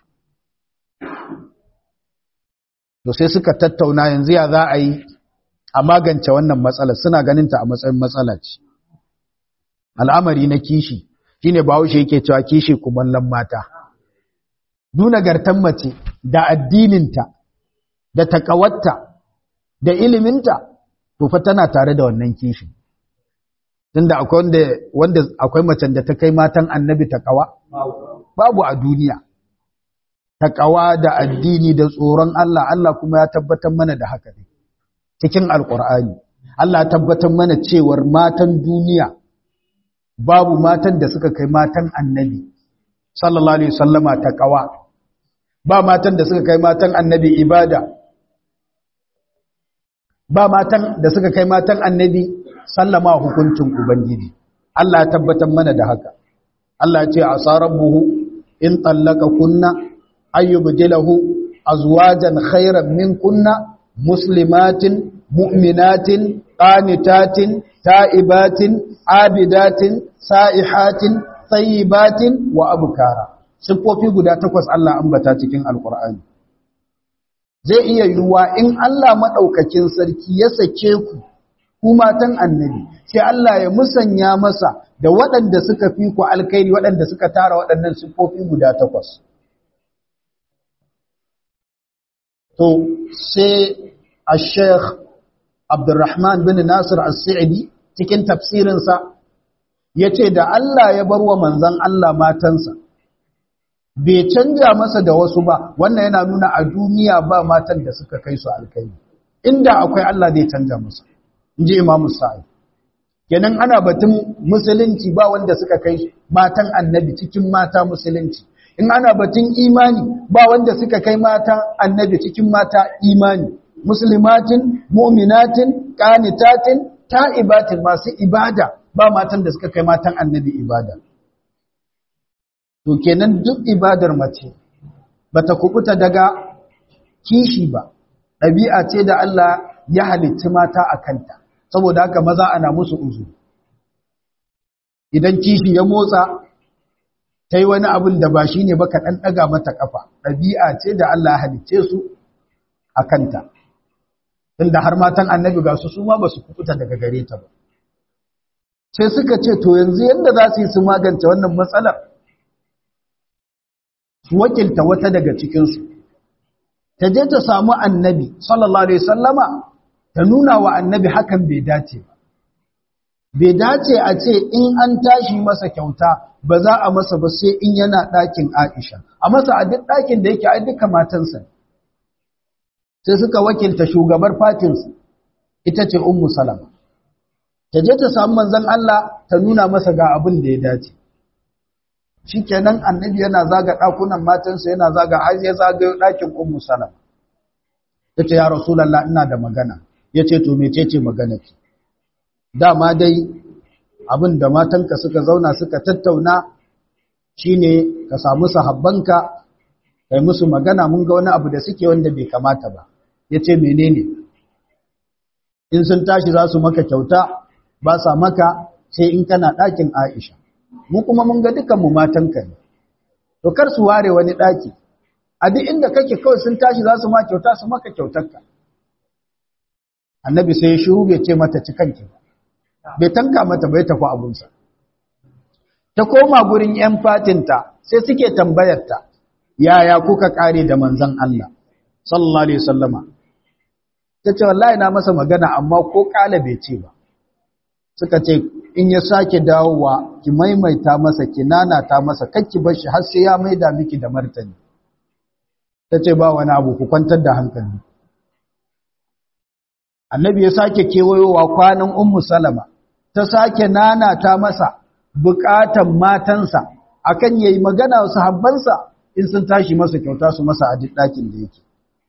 to sai suka tattauna yanzu ya za a yi a magance wannan matsalar suna ganinta a matsayin matsala ce al'amari na kishi shine bahaushe yake cewa kishi kumallon mata nuna gartan mace da addininta da takawatta da iliminta to fa tana tare da wannan kishi tunda akwai wanda wanda akwai macen da ta kai matan annabi takawa babu a duniya takawa da addini da tsoron Allah Allah kuma ya tabbatar mana da haka ne cikin alkur'ani Allah ya tabbatar mana cewar matan duniya babu matan da suka kai matan annabi sallallahu alaihi wasallama takawa ba matan da suka kai matan annabi ibada ba matan da suka kai matan annabi sallama hukuncin ubangiji Allah ya tabbatar mana da haka Allah ya ce asa rabbuhu in tallaka kunna ayyubdilahu azwajan khairan min kunna muslimatin mu'minatin qanitatin ta'ibatin abidatin sa'ihatin tayyibatin wa abkara sifofi guda takwas Allah ambata cikin alqur'ani zai iya yiwuwa in Allah madaukakin sarki ya sake ku ku matan annabi sai Allah ya musanya masa da waɗanda suka fi ku alkhairi waɗanda suka tara waɗannan sifofi guda takwas to sai al-sheikh Abdurrahman bin Nasir al-Sa'idi cikin tafsirinsa yace da Allah ya bar wa manzon Allah matansa bai canja masa da wasu ba wannan yana nuna a duniya ba matan da suka kai su alkhairi inda akwai Allah zai canja masa inji Imam Sa'id kenan ana batun musulunci ba wanda suka kai matan annabi cikin mata musulunci in ana batun imani ba wanda suka kai mata annabi cikin mata imani muslimatin mu'minatin qanitatin ta'ibatin masu ibada ba matan da suka kai matan annabi ibada to kenan duk ibadar mace bata kubuta daga kishi ba ɗabi'a ce da Allah ya halicci mata a kanta saboda haka maza ana musu uzu idan kishi ya motsa ta yi wani abin da ba shi ne ba ka ɗan ɗaga mata ƙafa ɗabi'a ce da Allah halicce su a kanta inda har matan annabi ga su su ma ba su kukuta daga gare ta ba sai suka ce to yanzu yadda za su yi su magance wannan matsalar su wakilta wata daga cikinsu ta je ta samu annabi sallallahu alaihi sallama ta nuna wa annabi hakan bai dace ba bai dace a ce in an tashi masa kyauta ba za a masa ba sai in yana ɗakin Aisha a masa a duk ɗakin da yake a duka matansa sai suka wakilta shugabar fatinsu ita ce ummu salama ta je ta samu manzon Allah ta nuna masa ga abin da ya dace shikenan annabi yana zaga ɗakunan matansa yana zaga har ya zagayo ɗakin ummu salama tace ya rasulullah ina da magana yace to mecece magana ki dama dai abin da matanka suka zauna suka tattauna shine ka samu sahabbanka kai musu magana mun ga wani abu da suke wanda bai kamata ba yace menene in sun tashi za su maka kyauta ba sa maka sai in kana ɗakin Aisha mu kuma mun ga dukan mu matanka ne to kar su ware wani ɗaki a duk inda kake kawai sun tashi za su ma kyauta su maka kyautarka annabi sai ya shiru bai ce mata cikanki ba bai tanka mata bai tafi abunsa ta koma gurin 'yan fatinta sai suke tambayarta yaya kuka kare da manzan Allah sallallahu alaihi wasallama ta ce wallahi na masa magana amma ko kala bai ce ba suka ce in ya sake dawowa ki maimaita masa ki nanata masa kakki bar shi har sai ya maida miki da martani tace ba wani abu ku kwantar da hankali annabi ya sake kewayowa kwanan ummu salama ta sake nanata masa bukatan matansa akan yayi magana wa sahabbansa in sun tashi masa kyauta su masa a duk ɗakin da yake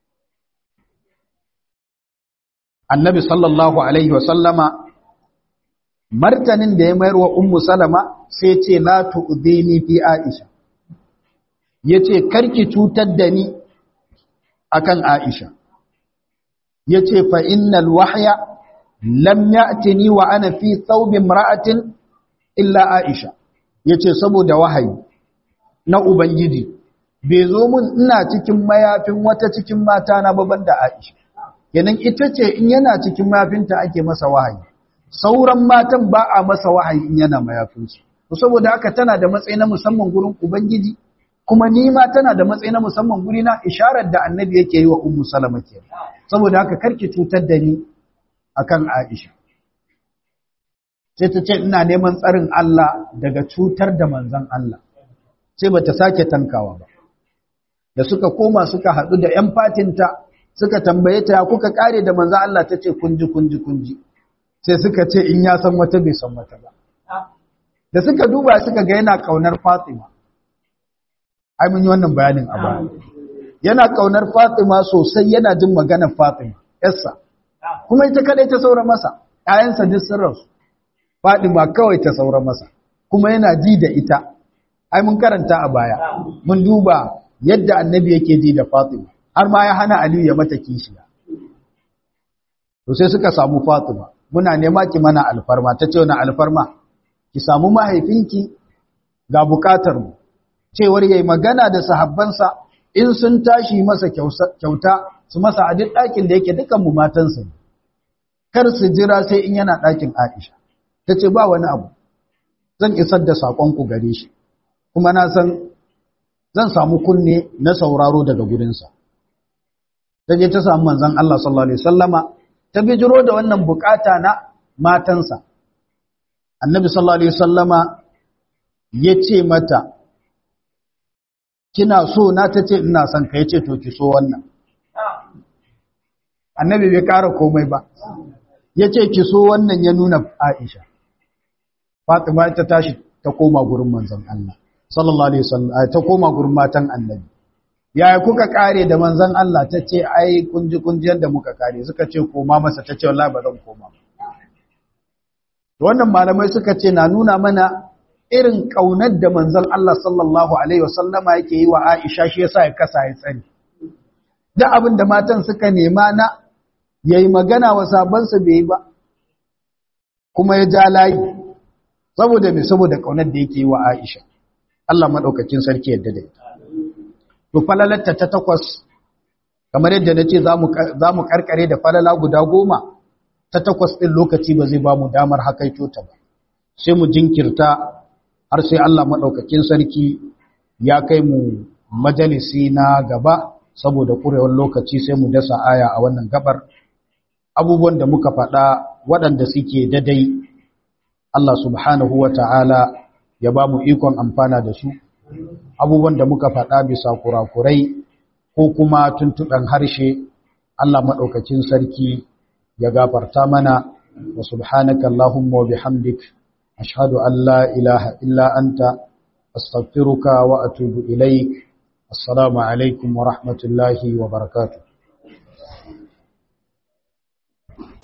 annabi sallallahu alaihi wasallama martanin da ya mayar wa ummu salama sai ce la tu'dini fi aisha yace karki cutar da ni akan aisha yace fa innal wahya lam ya'tini wa ana fi thawb imra'atin illa aisha yace saboda wahayi na ubangiji bai zo mun ina cikin mayafin wata cikin mata na baban da aisha kenan ita ce in yana cikin mayafinta ake masa wahayi sauran matan ba a masa wahayi in yana mayafinsu saboda haka tana da matsayi na musamman gurin ubangiji kuma ni ma tana da matsayi na musamman guri na isharar da annabi yake yi wa ummu salama ke saboda haka karki cutar da ni akan aisha sai ta ce ina neman tsarin Allah daga cutar da manzon Allah sai bata sake tankawa ba da suka koma suka haɗu da ‘yan fatinta suka tambaye ta ya kuka ƙare da manzan Allah ta ce kunji kunji kunji sai suka ce in ya san wata bai san wata ba da suka duba suka ga yana ƙaunar fatima ai mun yi wannan bayanin a baya yana ƙaunar fatima sosai yana jin maganar fatima yarsa kuma ita kadai ta saura masa ‘ya'yansa duk sun rasu fatima kawai ta saura masa kuma yana ji da ita ai mun karanta a baya mun duba yadda annabi yake ji da Fatima har ma ya hana Aliyu ya mata kishiya to sai suka samu Fatima muna nema ki mana alfarma ta ce wani alfarma ki samu mahaifinki ga bukatar mu cewar yayi magana da sahabbansa in sun tashi masa kyauta su masa a duk ɗakin da yake dukan mu matansa ne kar su jira sai in yana ɗakin Aisha ta ce ba wani abu zan isar da saƙonku gare shi kuma na san zan samu kunne na sauraro daga gurinsa. Ta je ta samu manzan Allah sallallahu Alaihi Wasallama ta bijiro da wannan bukata na matansa. Annabi sallallahu Alaihi Wasallama ya ce mata, Kina so na ta ce ina son ka ya ce to ki so wannan. Annabi bai ƙara komai ba, ya ce ki so wannan ya nuna Aisha. Fatima ta tashi ta koma gurin manzan Allah. sallallahu alaihi wasallam ta koma gurin matan annabi yaya kuka kare da manzon Allah ta ce ai kunji kunjiyar da muka kare suka ce koma masa ta ce wallahi ba zan koma wannan malamai suka ce na nuna mana irin kaunar da manzon Allah sallallahu alaihi wasallama yake yi wa Aisha shi yasa ya kasa ya tsani da abin da matan suka nema na yayi magana wa sabansa bai yi ba kuma ya ja layi saboda me saboda kaunar da yake yi wa Aisha Allah maɗaukakin sarki yadda da ita. To falalatta ta takwas, kamar yadda na ce za mu ƙarƙare da falala guda goma, ta takwas ɗin lokaci ba zai ba mu damar hakaito ta ba. Sai mu jinkirta har sai Allah maɗaukakin sarki ya kai mu majalisi na gaba, saboda ƙurewar lokaci sai mu dasa aya a wannan gabar. Abubuwan da muka faɗa waɗanda suke dadai, Allah subhanahu wa ta'ala ya ba mu ikon amfana da su abubuwan da muka faɗa bisa kurakurai ko kuma tuntuɓen harshe Allah maɗaukacin sarki ya gafarta mana wa subhanaka Allahumma wa bihamdik ashhadu an la ilaha illa anta astaghfiruka wa atubu ilaik assalamu alaikum wa rahmatullahi wa barakatuh